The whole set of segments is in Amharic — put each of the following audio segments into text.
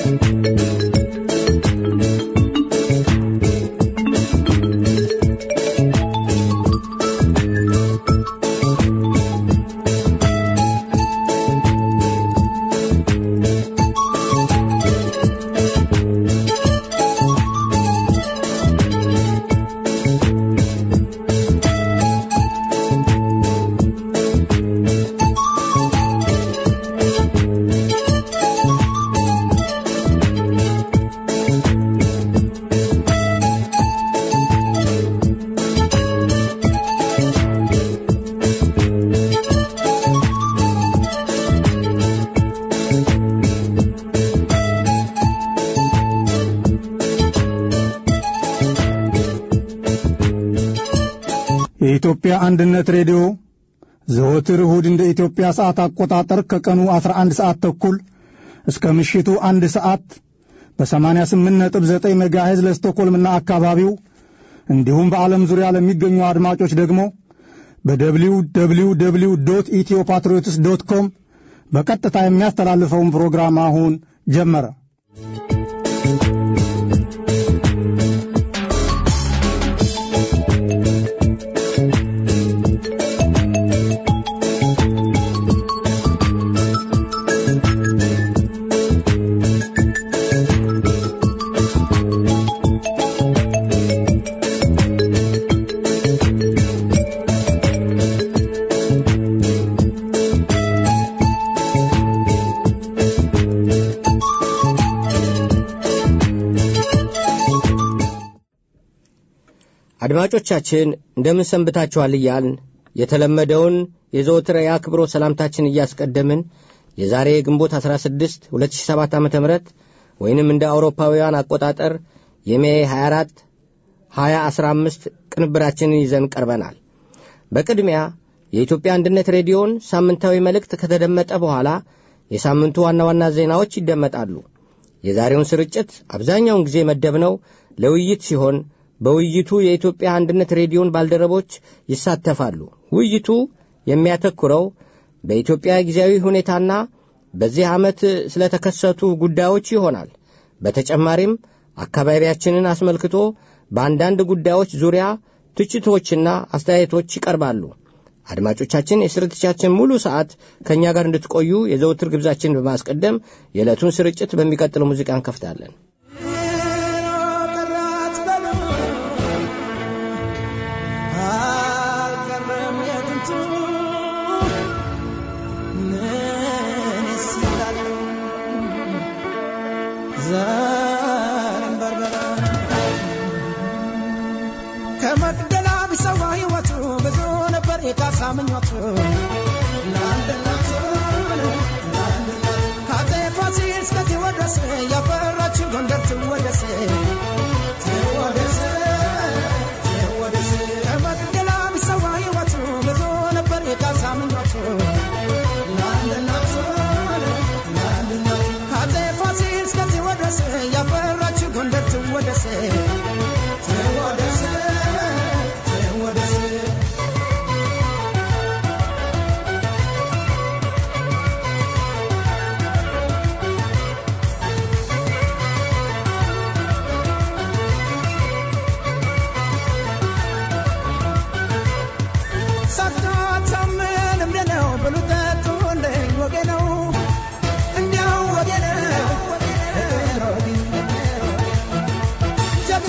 የኢትዮጵያ አንድነት ሬዲዮ ዘወትር እሁድ እንደ ኢትዮጵያ ሰዓት አቆጣጠር ከቀኑ 11 ሰዓት ተኩል እስከ ምሽቱ አንድ ሰዓት በ88.9 ሜጋሄዝ ለስቶኮልምና አካባቢው እንዲሁም በዓለም ዙሪያ ለሚገኙ አድማጮች ደግሞ በደብሊው ደብሊው ደብሊው ዶት ኢትዮ ፓትሪዮትስ ዶት ኮም በቀጥታ የሚያስተላልፈውን ፕሮግራም አሁን ጀመረ። አድማጮቻችን እንደምን ሰንብታችኋል እያልን የተለመደውን የዘወትር የአክብሮት ሰላምታችን እያስቀደምን የዛሬ ግንቦት 16 2007 ዓ ም ወይንም እንደ አውሮፓውያን አቆጣጠር የሜ 24 2015 ቅንብራችንን ይዘን ቀርበናል። በቅድሚያ የኢትዮጵያ አንድነት ሬዲዮን ሳምንታዊ መልእክት ከተደመጠ በኋላ የሳምንቱ ዋና ዋና ዜናዎች ይደመጣሉ። የዛሬውን ስርጭት አብዛኛውን ጊዜ መደብነው ለውይይት ሲሆን በውይይቱ የኢትዮጵያ አንድነት ሬዲዮን ባልደረቦች ይሳተፋሉ። ውይይቱ የሚያተኩረው በኢትዮጵያ ጊዜያዊ ሁኔታና በዚህ ዓመት ስለተከሰቱ ጉዳዮች ይሆናል። በተጨማሪም አካባቢያችንን አስመልክቶ በአንዳንድ ጉዳዮች ዙሪያ ትችቶችና አስተያየቶች ይቀርባሉ። አድማጮቻችን የስርጭታችን ሙሉ ሰዓት ከእኛ ጋር እንድትቆዩ የዘውትር ግብዛችንን በማስቀደም የዕለቱን ስርጭት በሚቀጥለው ሙዚቃ እንከፍታለን። ከመቅደላ ቢሰዋ ሕይወቱ ብዙ ነበር የካሳ ምኞቱ ከአፄ ፋሲል እስከ ቴዎድሮስ ያፈራችው ጎንደር ትወደስ ከመቅደላ ቢሰዋ ሕይወቱ ብዙ ነበር የካሳ ምኞቱ ከአፄ ፋሲል እስከ ቴዎድሮስ ያፈራችው ጎንደር ትወደስ ትወደስ ትወደስ ሳታታምን እምደ ነው ብሉ ጠጡ እንደኝ ወጌ ነው እንዲያው ወጌ ነው ጀግና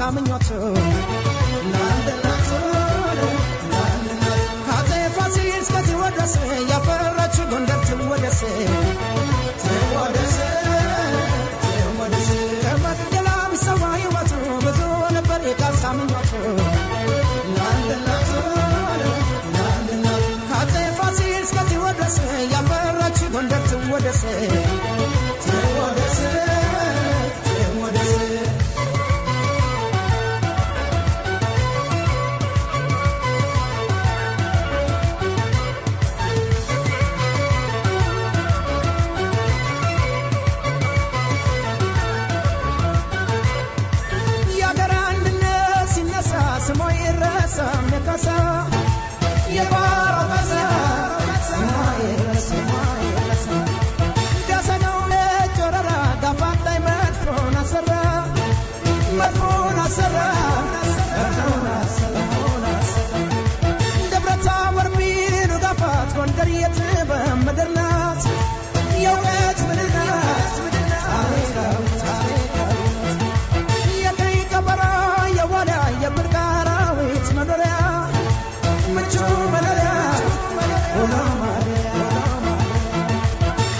ምኞቱ ከአፄ ፋሲል እስከ ቴዎድሮስ ያፈራች ጎንደር ትወደስ ከመቅደላ ቢሰዋ ሕይወቱ ብዙ ነበር የካሳ ምኞቱ ከአፄ ፋሲል እስከ ቴዎድሮስ ያፈራች ጎንደር ትወደስ ትወደስ ትወደስ የአገር አንድነት ሲነሳ ስሞ ይረሳም የካሳ የባሮ ካሳ ስሞ ይረሳ ደሰነው ነጭ ወረራ ጋፋት ላይ መድፎን አሰራ መድፎን አሰራ መድፎን አሰራ ደብረ ታቦር ቢሉ ጋፋት ጎንደር የጥበብ ምድር ናት የእውቀት ምድር ናት ታሪካዊ ታሪካዊ የቀይ ቀበሮ የዋልያ የምርቅ አራዊት መኖሪያ ምቹ መኖሪያ ሆኖ ማደሪያ ሆኖ ማደሪያ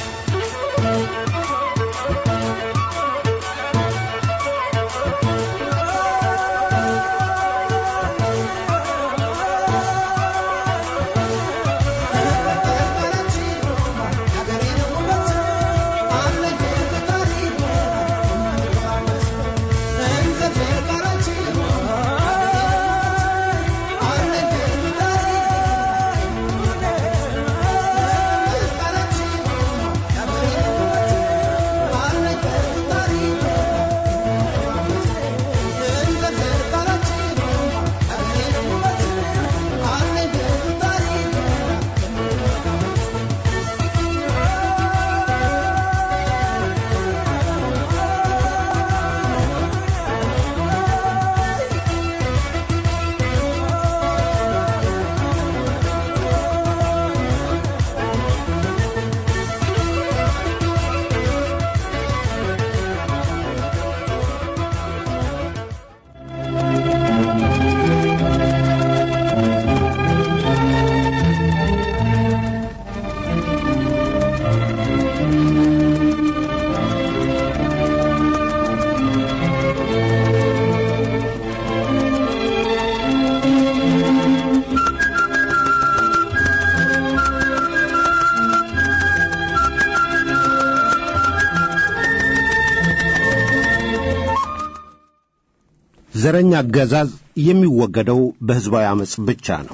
ዘረኛ አገዛዝ የሚወገደው በሕዝባዊ ዓመፅ ብቻ ነው።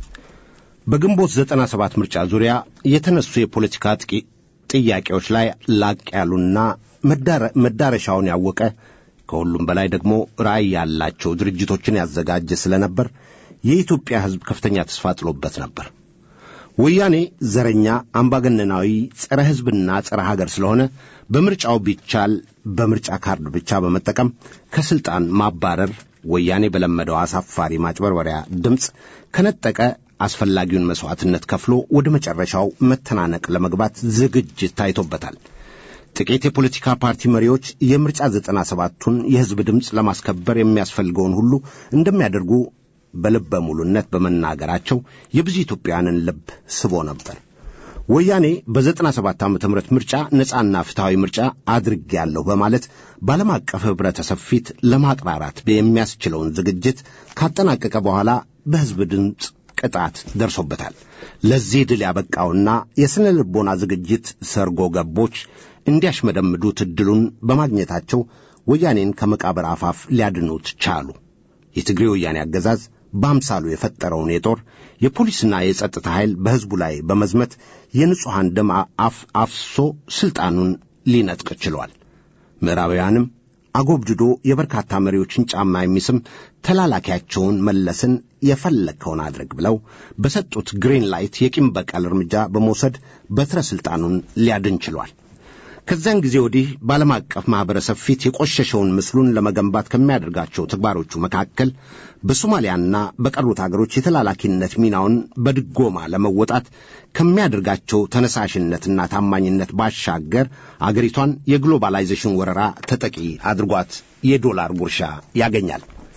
በግንቦት ዘጠና ሰባት ምርጫ ዙሪያ የተነሱ የፖለቲካ ጥቂ ጥያቄዎች ላይ ላቅ ያሉና መዳረ- መዳረሻውን ያወቀ ከሁሉም በላይ ደግሞ ራዕይ ያላቸው ድርጅቶችን ያዘጋጀ ስለነበር የኢትዮጵያ ሕዝብ ከፍተኛ ተስፋ ጥሎበት ነበር። ወያኔ ዘረኛ፣ አምባገነናዊ፣ ጸረ ሕዝብና ጸረ ሀገር ስለሆነ በምርጫው ቢቻል በምርጫ ካርድ ብቻ በመጠቀም ከስልጣን ማባረር ወያኔ በለመደው አሳፋሪ ማጭበርበሪያ ድምፅ ከነጠቀ አስፈላጊውን መሥዋዕትነት ከፍሎ ወደ መጨረሻው መተናነቅ ለመግባት ዝግጅት ታይቶበታል። ጥቂት የፖለቲካ ፓርቲ መሪዎች የምርጫ ዘጠና ሰባቱን የሕዝብ ድምፅ ለማስከበር የሚያስፈልገውን ሁሉ እንደሚያደርጉ በልበ ሙሉነት በመናገራቸው የብዙ ኢትዮጵያውያንን ልብ ስቦ ነበር። ወያኔ በዘጠና ሰባት ዓመተ ምህረት ምርጫ ነጻና ፍትሐዊ ምርጫ አድርጌያለሁ በማለት በዓለም አቀፍ ኅብረተሰብ ፊት ለማቅራራት የሚያስችለውን ዝግጅት ካጠናቀቀ በኋላ በሕዝብ ድምፅ ቅጣት ደርሶበታል። ለዚህ ድል ያበቃውና የሥነ ልቦና ዝግጅት ሰርጎ ገቦች እንዲያሽመደምዱት ዕድሉን በማግኘታቸው ወያኔን ከመቃብር አፋፍ ሊያድኑት ቻሉ። የትግሬ ወያኔ አገዛዝ በአምሳሉ የፈጠረውን የጦር የፖሊስና የጸጥታ ኃይል በሕዝቡ ላይ በመዝመት የንጹሐን ደም አፍ አፍሶ ሥልጣኑን ሊነጥቅ ችሏል። ምዕራባውያንም አጎብድዶ የበርካታ መሪዎችን ጫማ የሚስም ተላላኪያቸውን መለስን የፈለግከውን አድርግ ብለው በሰጡት ግሪን ላይት የቂም በቀል እርምጃ በመውሰድ በትረ ሥልጣኑን ሊያድን ችሏል። ከዚያን ጊዜ ወዲህ በዓለም አቀፍ ማኅበረሰብ ፊት የቆሸሸውን ምስሉን ለመገንባት ከሚያደርጋቸው ተግባሮቹ መካከል በሶማሊያና በቀሩት አገሮች የተላላኪነት ሚናውን በድጎማ ለመወጣት ከሚያደርጋቸው ተነሳሽነትና ታማኝነት ባሻገር አገሪቷን የግሎባላይዜሽን ወረራ ተጠቂ አድርጓት የዶላር ጉርሻ ያገኛል።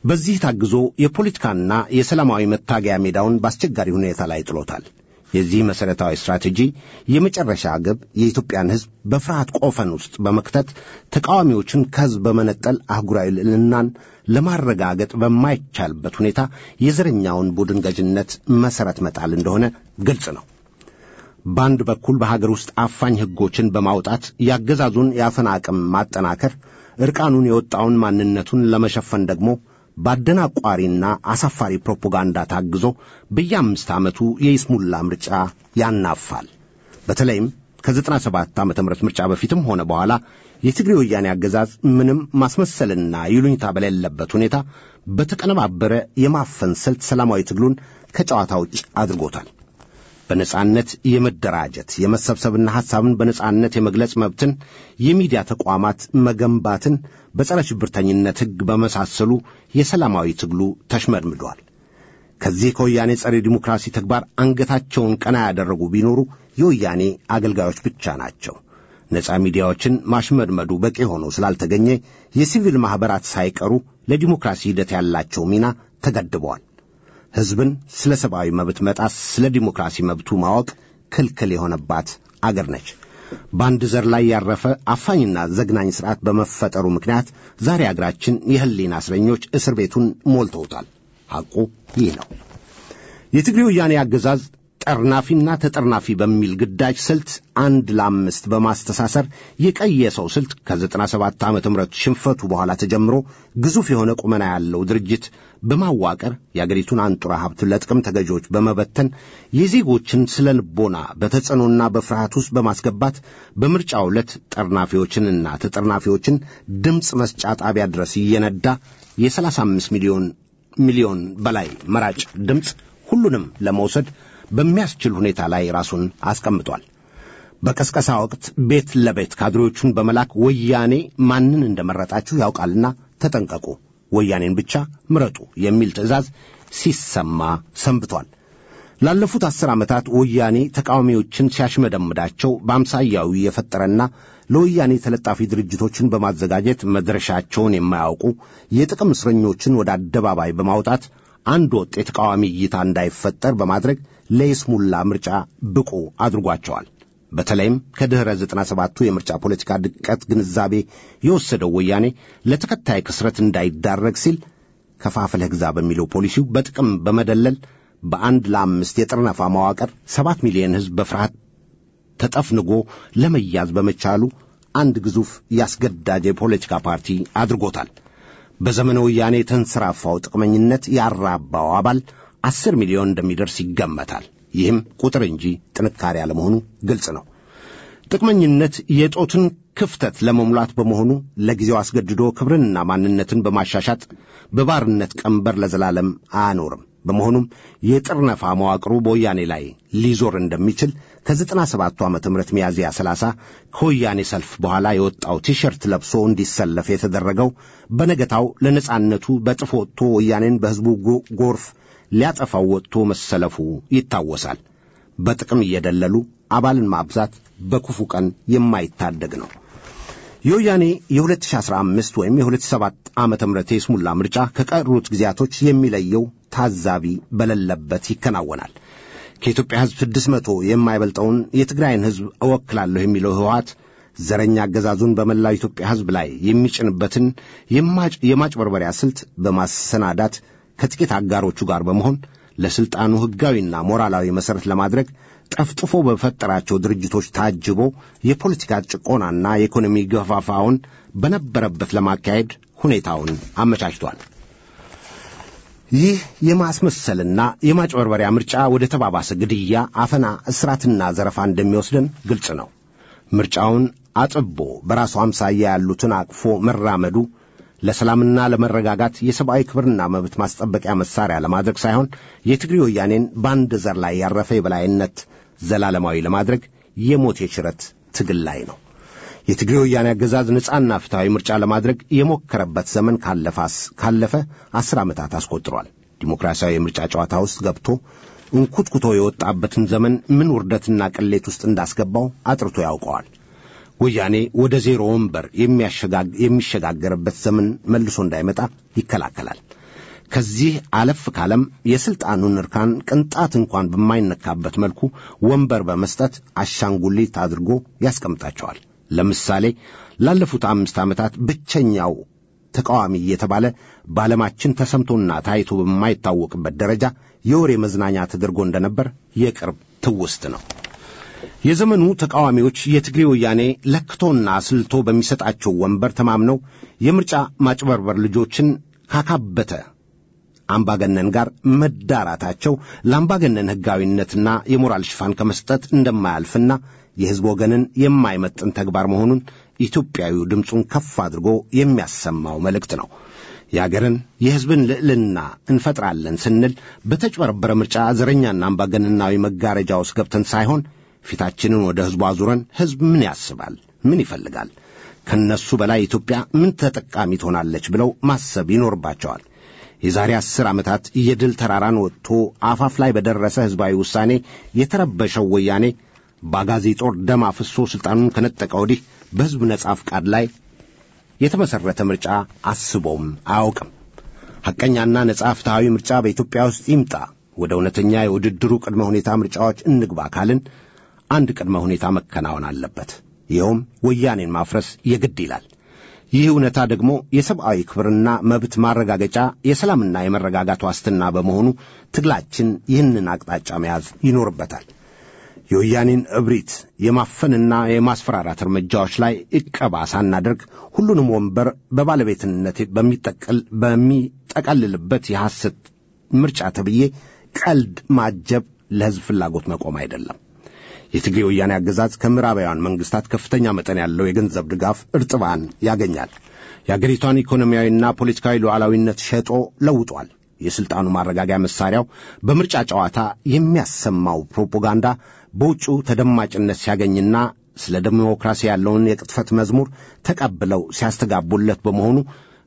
በዚህ ታግዞ የፖለቲካና የሰላማዊ መታገያ ሜዳውን በአስቸጋሪ ሁኔታ ላይ ጥሎታል። የዚህ መሠረታዊ ስትራቴጂ የመጨረሻ ግብ የኢትዮጵያን ሕዝብ በፍርሃት ቆፈን ውስጥ በመክተት ተቃዋሚዎችን ከሕዝብ በመነጠል አህጉራዊ ልዕልናን ለማረጋገጥ በማይቻልበት ሁኔታ የዘረኛውን ቡድን ገዥነት መሠረት መጣል እንደሆነ ግልጽ ነው። በአንድ በኩል በሀገር ውስጥ አፋኝ ሕጎችን በማውጣት ያገዛዙን የአፈና አቅም ማጠናከር፣ ዕርቃኑን የወጣውን ማንነቱን ለመሸፈን ደግሞ በአደናቋሪና አሳፋሪ ፕሮፓጋንዳ ታግዞ በየአምስት ዓመቱ የይስሙላ ምርጫ ያናፋል። በተለይም ከዘጠና ሰባት ዓመተ ምህረት ምርጫ በፊትም ሆነ በኋላ የትግሬ ወያኔ አገዛዝ ምንም ማስመሰልና ይሉኝታ በሌለበት ሁኔታ በተቀነባበረ የማፈን ስልት ሰላማዊ ትግሉን ከጨዋታ ውጭ አድርጎታል። በነጻነት የመደራጀት የመሰብሰብና ሐሳብን በነጻነት የመግለጽ መብትን፣ የሚዲያ ተቋማት መገንባትን በጸረ ሽብርተኝነት ሕግ በመሳሰሉ የሰላማዊ ትግሉ ተሽመድምዷል። ከዚህ ከወያኔ ጸረ ዲሞክራሲ ተግባር አንገታቸውን ቀና ያደረጉ ቢኖሩ የወያኔ አገልጋዮች ብቻ ናቸው። ነጻ ሚዲያዎችን ማሽመድመዱ በቂ ሆኖ ስላልተገኘ የሲቪል ማኅበራት ሳይቀሩ ለዲሞክራሲ ሂደት ያላቸው ሚና ተገድበዋል። ሕዝብን ስለ ሰብአዊ መብት መጣስ፣ ስለ ዲሞክራሲ መብቱ ማወቅ ክልክል የሆነባት አገር ነች። በአንድ ዘር ላይ ያረፈ አፋኝና ዘግናኝ ሥርዓት በመፈጠሩ ምክንያት ዛሬ አገራችን የሕሊና እስረኞች እስር ቤቱን ሞልተውታል። ሐቁ ይህ ነው። የትግሬ ወያኔ አገዛዝ ጠርናፊና ተጠርናፊ በሚል ግዳጅ ስልት አንድ ለአምስት በማስተሳሰር የቀየሰው ስልት ከዘጠና ሰባት ዓመተ ምህረት ሽንፈቱ በኋላ ተጀምሮ ግዙፍ የሆነ ቁመና ያለው ድርጅት በማዋቀር የአገሪቱን አንጡራ ሀብት ለጥቅም ተገዢዎች በመበተን የዜጎችን ስለ ልቦና በተጽዕኖና በፍርሃት ውስጥ በማስገባት በምርጫው ዕለት ጠርናፊዎችንና ተጠርናፊዎችን ድምፅ መስጫ ጣቢያ ድረስ እየነዳ የሰላሳ አምስት ሚሊዮን ሚሊዮን በላይ መራጭ ድምፅ ሁሉንም ለመውሰድ በሚያስችል ሁኔታ ላይ ራሱን አስቀምጧል። በቀስቀሳ ወቅት ቤት ለቤት ካድሬዎቹን በመላክ ወያኔ ማንን እንደመረጣችሁ ያውቃልና ተጠንቀቁ፣ ወያኔን ብቻ ምረጡ የሚል ትዕዛዝ ሲሰማ ሰንብቷል። ላለፉት አስር ዓመታት ወያኔ ተቃዋሚዎችን ሲያሽመደምዳቸው በአምሳያዊ የፈጠረና ለወያኔ ተለጣፊ ድርጅቶችን በማዘጋጀት መድረሻቸውን የማያውቁ የጥቅም እስረኞችን ወደ አደባባይ በማውጣት አንድ ወጥ የተቃዋሚ እይታ እንዳይፈጠር በማድረግ ለይስሙላ ምርጫ ብቁ አድርጓቸዋል። በተለይም ከድኅረ ዘጠና ሰባቱ የምርጫ ፖለቲካ ድቀት ግንዛቤ የወሰደው ወያኔ ለተከታይ ክስረት እንዳይዳረግ ሲል ከፋፍለህ ግዛ በሚለው ፖሊሲው በጥቅም በመደለል በአንድ ለአምስት የጥርነፋ መዋቅር ሰባት ሚሊዮን ሕዝብ በፍርሃት ተጠፍንጎ ለመያዝ በመቻሉ አንድ ግዙፍ ያስገዳጅ የፖለቲካ ፓርቲ አድርጎታል። በዘመነ ወያኔ የተንሰራፋው ጥቅመኝነት ያራባው አባል አስር ሚሊዮን እንደሚደርስ ይገመታል። ይህም ቁጥር እንጂ ጥንካሬ አለመሆኑ ግልጽ ነው። ጥቅመኝነት የጦትን ክፍተት ለመሙላት በመሆኑ ለጊዜው አስገድዶ ክብርንና ማንነትን በማሻሻጥ በባርነት ቀንበር ለዘላለም አያኖርም። በመሆኑም የጥርነፋ መዋቅሩ በወያኔ ላይ ሊዞር እንደሚችል ከዘጠና ሰባቱ ዓመተ ምህረት ሚያዝያ ሰላሳ ከወያኔ ሰልፍ በኋላ የወጣው ቲሸርት ለብሶ እንዲሰለፍ የተደረገው በነገታው ለነጻነቱ በጥፍ ወጥቶ ወያኔን በሕዝቡ ጎርፍ ሊያጠፋው ወጥቶ መሰለፉ ይታወሳል። በጥቅም እየደለሉ አባልን ማብዛት በክፉ ቀን የማይታደግ ነው። የወያኔ የ2015 ወይም የ2007 ዓመተ ምህረት የስሙላ ምርጫ ከቀሩት ጊዜያቶች የሚለየው ታዛቢ በሌለበት ይከናወናል። ከኢትዮጵያ ሕዝብ ስድስት መቶ የማይበልጠውን የትግራይን ሕዝብ እወክላለሁ የሚለው ህወሓት ዘረኛ አገዛዙን በመላው ኢትዮጵያ ሕዝብ ላይ የሚጭንበትን የማጭበርበሪያ ስልት በማሰናዳት ከጥቂት አጋሮቹ ጋር በመሆን ለሥልጣኑ ሕጋዊና ሞራላዊ መሠረት ለማድረግ ጠፍጥፎ በፈጠራቸው ድርጅቶች ታጅቦ የፖለቲካ ጭቆናና የኢኮኖሚ ገፋፋውን በነበረበት ለማካሄድ ሁኔታውን አመቻችቷል። ይህ የማስመሰልና የማጭበርበሪያ ምርጫ ወደ ተባባሰ ግድያ፣ አፈና፣ እስራትና ዘረፋ እንደሚወስደን ግልጽ ነው። ምርጫውን አጥቦ በራሱ አምሳያ ያሉትን አቅፎ መራመዱ ለሰላምና ለመረጋጋት የሰብአዊ ክብርና መብት ማስጠበቂያ መሳሪያ ለማድረግ ሳይሆን የትግሬ ወያኔን በአንድ ዘር ላይ ያረፈ የበላይነት ዘላለማዊ ለማድረግ የሞት የሽረት ትግል ላይ ነው። የትግሬ ወያኔ አገዛዝ ነጻና ፍትሐዊ ምርጫ ለማድረግ የሞከረበት ዘመን ካለፋስ ካለፈ አስር ዓመታት አስቆጥሯል። ዲሞክራሲያዊ የምርጫ ጨዋታ ውስጥ ገብቶ እንኩትኩቶ የወጣበትን ዘመን ምን ውርደትና ቅሌት ውስጥ እንዳስገባው አጥርቶ ያውቀዋል። ወያኔ ወደ ዜሮ ወንበር የሚሸጋገርበት ዘመን መልሶ እንዳይመጣ ይከላከላል። ከዚህ አለፍ ካለም የሥልጣኑን እርካን ቅንጣት እንኳን በማይነካበት መልኩ ወንበር በመስጠት አሻንጉሊት አድርጎ ያስቀምጣቸዋል። ለምሳሌ ላለፉት አምስት ዓመታት ብቸኛው ተቃዋሚ እየተባለ በዓለማችን ተሰምቶና ታይቶ በማይታወቅበት ደረጃ የወሬ መዝናኛ ተደርጎ እንደነበር የቅርብ ትውስት ነው። የዘመኑ ተቃዋሚዎች የትግሬ ወያኔ ለክቶና አስልቶ በሚሰጣቸው ወንበር ተማምነው የምርጫ ማጭበርበር ልጆችን ካካበተ አምባገነን ጋር መዳራታቸው ለአምባገነን ሕጋዊነትና የሞራል ሽፋን ከመስጠት እንደማያልፍና የሕዝብ ወገንን የማይመጥን ተግባር መሆኑን ኢትዮጵያዊው ድምፁን ከፍ አድርጎ የሚያሰማው መልእክት ነው። የአገርን የሕዝብን ልዕልና እንፈጥራለን ስንል በተጭበረበረ ምርጫ ዘረኛና አምባገነናዊ መጋረጃ ውስጥ ገብተን ሳይሆን ፊታችንን ወደ ሕዝቡ አዙረን ሕዝብ ምን ያስባል፣ ምን ይፈልጋል፣ ከነሱ በላይ ኢትዮጵያ ምን ተጠቃሚ ትሆናለች ብለው ማሰብ ይኖርባቸዋል። የዛሬ አስር ዓመታት የድል ተራራን ወጥቶ አፋፍ ላይ በደረሰ ሕዝባዊ ውሳኔ የተረበሸው ወያኔ በአጋዚ ጦር ደም አፍሶ ሥልጣኑን ከነጠቀ ወዲህ በሕዝብ ነጻ ፍቃድ ላይ የተመሠረተ ምርጫ አስቦም አያውቅም። ሐቀኛና ነጻ ፍትሐዊ ምርጫ በኢትዮጵያ ውስጥ ይምጣ፣ ወደ እውነተኛ የውድድሩ ቅድመ ሁኔታ ምርጫዎች እንግባ ካልን አንድ ቅድመ ሁኔታ መከናወን አለበት። ይኸውም ወያኔን ማፍረስ የግድ ይላል። ይህ እውነታ ደግሞ የሰብአዊ ክብርና መብት ማረጋገጫ የሰላምና የመረጋጋት ዋስትና በመሆኑ ትግላችን ይህንን አቅጣጫ መያዝ ይኖርበታል። የወያኔን እብሪት የማፈንና የማስፈራራት እርምጃዎች ላይ ዕቀባ ሳናደርግ ሁሉንም ወንበር በባለቤትነት በሚጠቅል በሚጠቀልልበት የሐሰት ምርጫ ተብዬ ቀልድ ማጀብ ለሕዝብ ፍላጎት መቆም አይደለም። የትግሬ ወያኔ አገዛዝ ከምዕራባውያን መንግስታት ከፍተኛ መጠን ያለው የገንዘብ ድጋፍ እርጥባን ያገኛል። የአገሪቷን ኢኮኖሚያዊና ፖለቲካዊ ሉዓላዊነት ሸጦ ለውጧል። የሥልጣኑ ማረጋጊያ መሳሪያው በምርጫ ጨዋታ የሚያሰማው ፕሮፓጋንዳ በውጭው ተደማጭነት ሲያገኝና ስለ ዴሞክራሲ ያለውን የቅጥፈት መዝሙር ተቀብለው ሲያስተጋቡለት በመሆኑ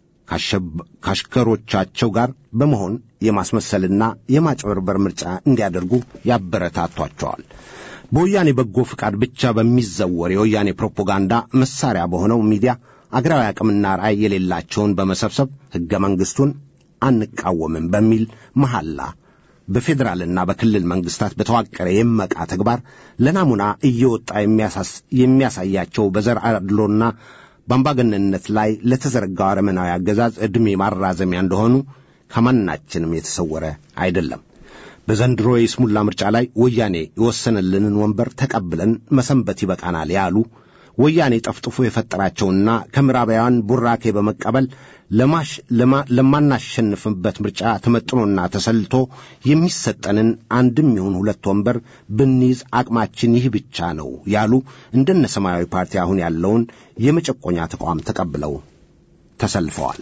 ካሽከሮቻቸው ጋር በመሆን የማስመሰልና የማጭበርበር ምርጫ እንዲያደርጉ ያበረታቷቸዋል። በወያኔ በጎ ፍቃድ ብቻ በሚዘወር የወያኔ ፕሮፓጋንዳ መሳሪያ በሆነው ሚዲያ አገራዊ አቅምና ራዕይ የሌላቸውን በመሰብሰብ ሕገ መንግሥቱን አንቃወምም በሚል መሐላ በፌዴራልና በክልል መንግስታት በተዋቀረ የመቃ ተግባር ለናሙና እየወጣ የሚያሳያቸው በዘር አድሎና በአምባገነንነት ላይ ለተዘረጋው አረመናዊ አገዛዝ ዕድሜ ማራዘሚያ እንደሆኑ ከማናችንም የተሰወረ አይደለም። በዘንድሮ የስሙላ ምርጫ ላይ ወያኔ የወሰነልንን ወንበር ተቀብለን መሰንበት ይበቃናል ያሉ ወያኔ ጠፍጥፎ የፈጠራቸውና ከምዕራባውያን ቡራኬ በመቀበል ለማናሸንፍበት ምርጫ ተመጥኖና ተሰልቶ የሚሰጠንን አንድም ይሁን ሁለት ወንበር ብንይዝ አቅማችን ይህ ብቻ ነው ያሉ እንደነ ሰማያዊ ፓርቲ አሁን ያለውን የመጨቆኛ ተቋም ተቀብለው ተሰልፈዋል።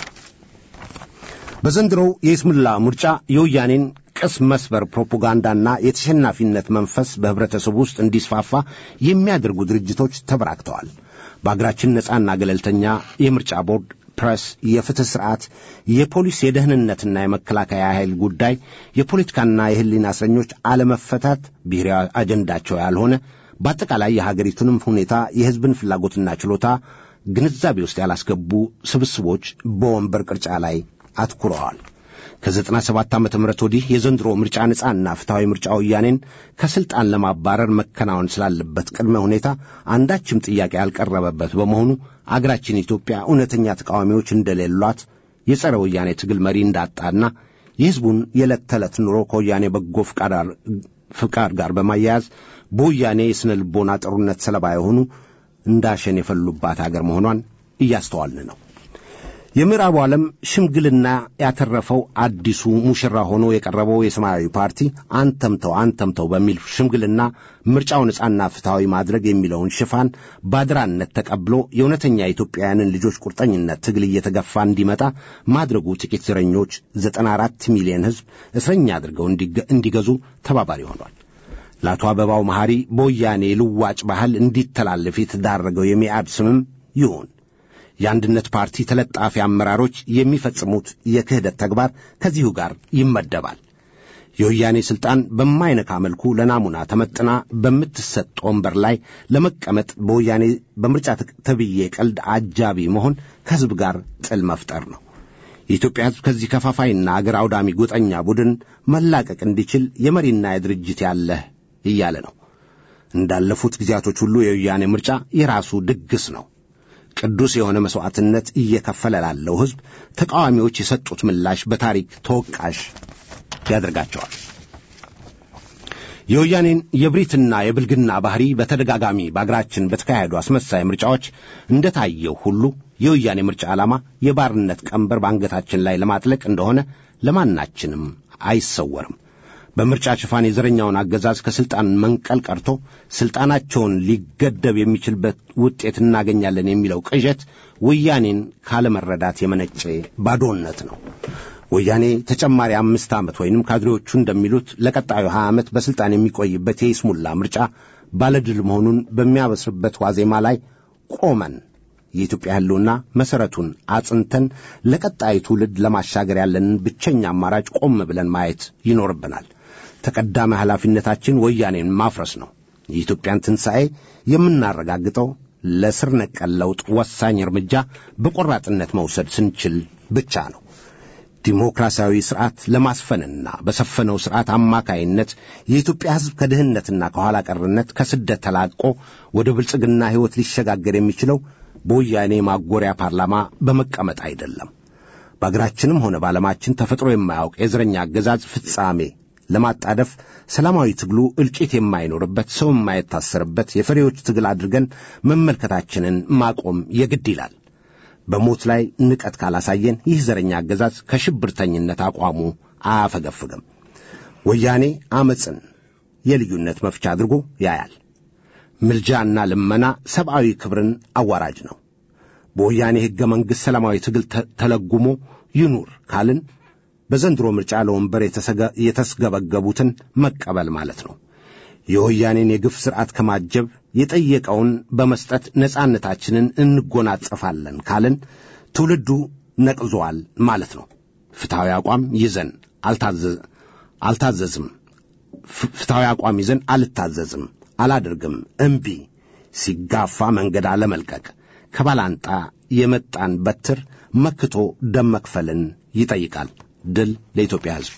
በዘንድሮው የይስሙላ ምርጫ የወያኔን ቅስ መስበር ፕሮፓጋንዳና የተሸናፊነት መንፈስ በህብረተሰቡ ውስጥ እንዲስፋፋ የሚያደርጉ ድርጅቶች ተበራክተዋል። በአገራችን ነጻና ገለልተኛ የምርጫ ቦርድ፣ ፕሬስ፣ የፍትህ ስርዓት፣ የፖሊስ፣ የደህንነትና የመከላከያ ኃይል ጉዳይ፣ የፖለቲካና የህሊና እስረኞች አለመፈታት ብሔራዊ አጀንዳቸው ያልሆነ በአጠቃላይ የሀገሪቱንም ሁኔታ የህዝብን ፍላጎትና ችሎታ ግንዛቤ ውስጥ ያላስገቡ ስብስቦች በወንበር ቅርጫ ላይ አትኩረዋል። ከዘጠና ሰባት ዓመተ ምህረት ወዲህ የዘንድሮ ምርጫ ነጻና ፍትሐዊ ምርጫ ወያኔን ከስልጣን ለማባረር መከናወን ስላለበት ቅድመ ሁኔታ አንዳችም ጥያቄ ያልቀረበበት በመሆኑ አገራችን ኢትዮጵያ እውነተኛ ተቃዋሚዎች እንደሌሏት የጸረ ወያኔ ትግል መሪ እንዳጣና የሕዝቡን የዕለት ተዕለት ኑሮ ከወያኔ በጎ ፍቃድ ጋር በማያያዝ በወያኔ የሥነ ልቦና ጥሩነት ሰለባ የሆኑ እንዳሸን የፈሉባት አገር መሆኗን እያስተዋልን ነው። የምዕራቡ ዓለም ሽምግልና ያተረፈው አዲሱ ሙሽራ ሆኖ የቀረበው የሰማያዊ ፓርቲ አንተምተው አንተምተው በሚል ሽምግልና ምርጫው ነጻና ፍትሐዊ ማድረግ የሚለውን ሽፋን ባድራነት ተቀብሎ የእውነተኛ የኢትዮጵያውያንን ልጆች ቁርጠኝነት ትግል እየተገፋ እንዲመጣ ማድረጉ ጥቂት ዘረኞች ዘጠና አራት ሚሊዮን ሕዝብ እስረኛ አድርገው እንዲገዙ ተባባሪ ሆኗል። ለአቶ አበባው መሐሪ በወያኔ ልዋጭ ባህል እንዲተላለፍ የተዳረገው የሚያድ ስምም ይሁን የአንድነት ፓርቲ ተለጣፊ አመራሮች የሚፈጽሙት የክህደት ተግባር ከዚሁ ጋር ይመደባል። የወያኔ ሥልጣን በማይነካ መልኩ ለናሙና ተመጥና በምትሰጥ ወንበር ላይ ለመቀመጥ በወያኔ በምርጫ ተብዬ ቀልድ አጃቢ መሆን ከሕዝብ ጋር ጥል መፍጠር ነው። የኢትዮጵያ ሕዝብ ከዚህ ከፋፋይና አገር አውዳሚ ጎጠኛ ቡድን መላቀቅ እንዲችል የመሪና የድርጅት ያለህ እያለ ነው። እንዳለፉት ጊዜያቶች ሁሉ የወያኔ ምርጫ የራሱ ድግስ ነው። ቅዱስ የሆነ መሥዋዕትነት እየከፈለ ላለው ሕዝብ ተቃዋሚዎች የሰጡት ምላሽ በታሪክ ተወቃሽ ያደርጋቸዋል። የወያኔን የብሪትና የብልግና ባህሪ በተደጋጋሚ በአገራችን በተካሄዱ አስመሳይ ምርጫዎች እንደታየው ሁሉ የወያኔ ምርጫ ዓላማ የባርነት ቀንበር በአንገታችን ላይ ለማጥለቅ እንደሆነ ለማናችንም አይሰወርም። በምርጫ ሽፋን የዘረኛውን አገዛዝ ከሥልጣን መንቀል ቀርቶ ሥልጣናቸውን ሊገደብ የሚችልበት ውጤት እናገኛለን የሚለው ቅዠት ወያኔን ካለመረዳት የመነጨ ባዶነት ነው። ወያኔ ተጨማሪ አምስት ዓመት ወይንም ካድሬዎቹ እንደሚሉት ለቀጣዩ ሀያ ዓመት በሥልጣን የሚቆይበት የይስሙላ ምርጫ ባለድል መሆኑን በሚያበስርበት ዋዜማ ላይ ቆመን የኢትዮጵያ ሕልውና መሠረቱን አጽንተን ለቀጣይ ትውልድ ለማሻገር ያለንን ብቸኛ አማራጭ ቆም ብለን ማየት ይኖርብናል። ተቀዳሚ ኃላፊነታችን ወያኔን ማፍረስ ነው። የኢትዮጵያን ትንሣኤ የምናረጋግጠው ለስር ነቀል ለውጥ ወሳኝ እርምጃ በቆራጥነት መውሰድ ስንችል ብቻ ነው። ዲሞክራሲያዊ ስርዓት ለማስፈንና በሰፈነው ስርዓት አማካይነት የኢትዮጵያ ሕዝብ ከድህነትና ከኋላ ቀርነት ከስደት ተላቆ ወደ ብልጽግና ሕይወት ሊሸጋገር የሚችለው በወያኔ ማጎሪያ ፓርላማ በመቀመጥ አይደለም። በአገራችንም ሆነ በዓለማችን ተፈጥሮ የማያውቅ የዘረኛ አገዛዝ ፍጻሜ ለማጣደፍ ሰላማዊ ትግሉ እልቂት የማይኖርበት ሰው የማይታሰርበት የፈሪዎች ትግል አድርገን መመልከታችንን ማቆም የግድ ይላል። በሞት ላይ ንቀት ካላሳየን ይህ ዘረኛ አገዛዝ ከሽብርተኝነት አቋሙ አያፈገፍግም። ወያኔ አመፅን የልዩነት መፍቻ አድርጎ ያያል። ምልጃና ልመና ሰብአዊ ክብርን አዋራጅ ነው። በወያኔ ሕገ መንግሥት ሰላማዊ ትግል ተለጉሞ ይኑር ካልን በዘንድሮ ምርጫ ለወንበር የተስገበገቡትን መቀበል ማለት ነው። የወያኔን የግፍ ሥርዓት ከማጀብ የጠየቀውን በመስጠት ነጻነታችንን እንጎናጸፋለን ካልን ትውልዱ ነቅዞዋል ማለት ነው። ፍትሐዊ አቋም ይዘን አልታዘዝም፣ ፍትሐዊ አቋም ይዘን አልታዘዝም፣ አላደርግም፣ እምቢ ሲጋፋ መንገድ አለመልቀቅ ከባላንጣ የመጣን በትር መክቶ ደም መክፈልን ይጠይቃል። ድል ለኢትዮጵያ ሕዝብ።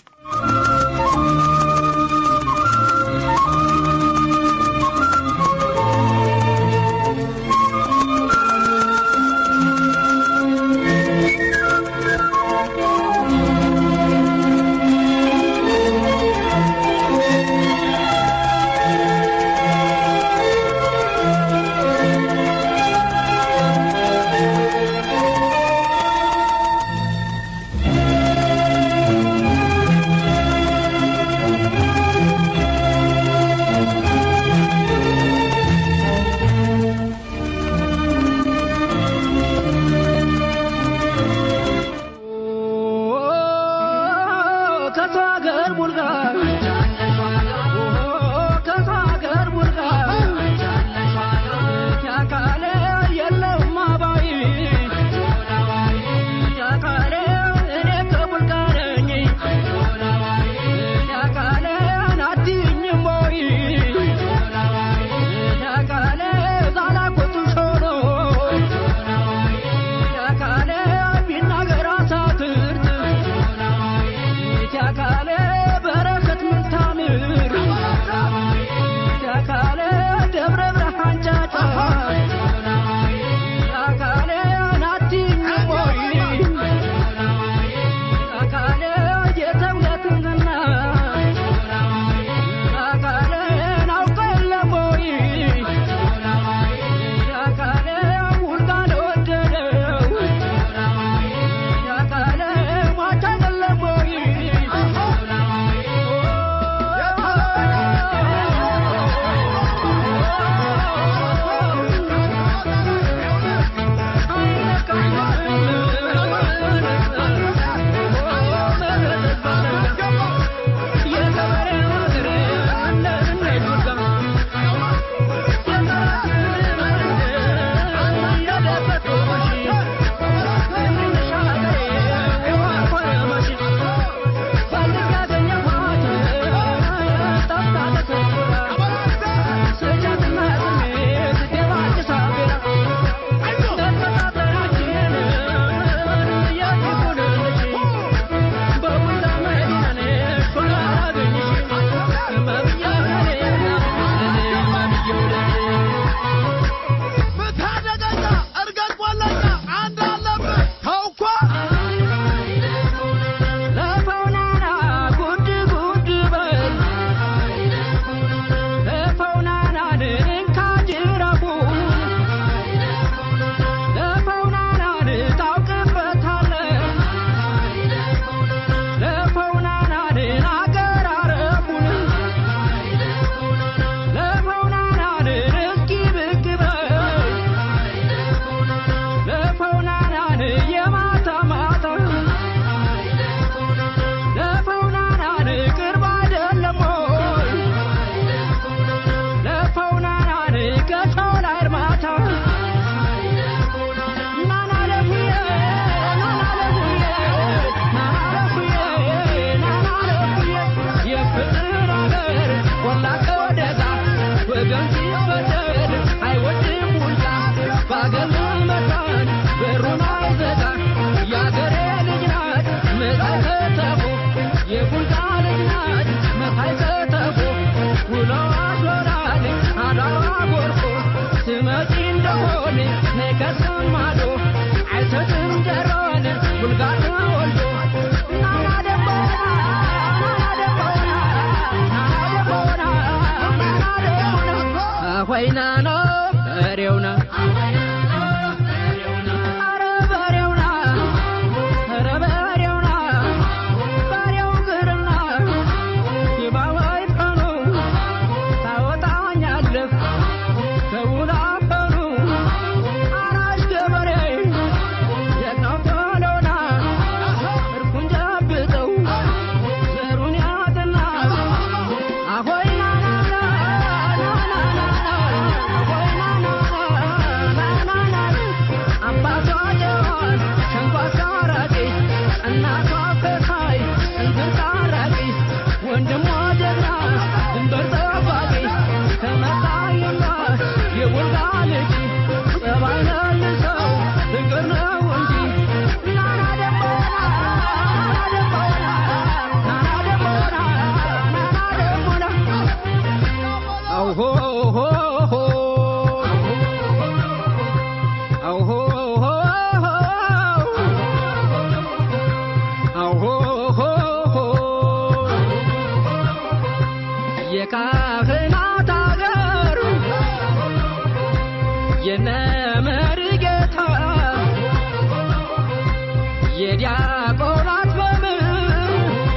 መካን በሩን አይዘጋ የአገሬ ልጅ ናት መሳይ ከተፎ የቡልጋ ልጅ ናት መሳይ ከተፎ ውሎ አድሮናል አዳዋ ጎርፎ ትመጪ እንደሆነ ነይ ከሰም ማዶ አይሰጥም ጀሮን ቡልጋ ተወልዶ ናና ደቦና ናና ደቦና ናና ደቦና ናና ደቦና አሆይና ነው በሬውና አረ በሬውና አረ በሬውና በሬው ግርና ይባባይ ቀኑ ታወጣኛለህ ከውላ ቀኑ አራሽ ገበሬ ጀግናው ቶሎና እርኩን ጨብጠው ዘሩን ያጥና አሆይ ናናና ናናና አሆይ ናናና አባቷ ጀዋን ሸንኳሳ አራቂ እናቷ ከሳይ እንዝርት አራቂ ወንድሟ ጀግና ድንበር ጠባቂ ከመጣይማ የወልጋ ልጅ ጸባይ መልሰው ፍቅር ነው እንጂ ናና ደሞና ናና ደሞና ናና ደሞና ናና ደሞና አውሆ ሆ ሆ አውሆ ሆ አውሆ ሆ ሆ የካህናት አገር የነመሪ ጌታ የዲያቆናት መምህር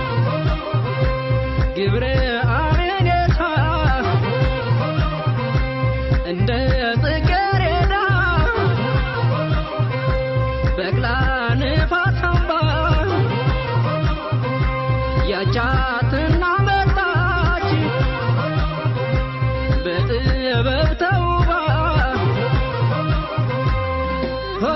ግብረ አሜኔታ እንደ ጽጌረዳ በቅላ ንፋስ አምባ ያቻትና መጣች በጥበብ ተውባ ሆ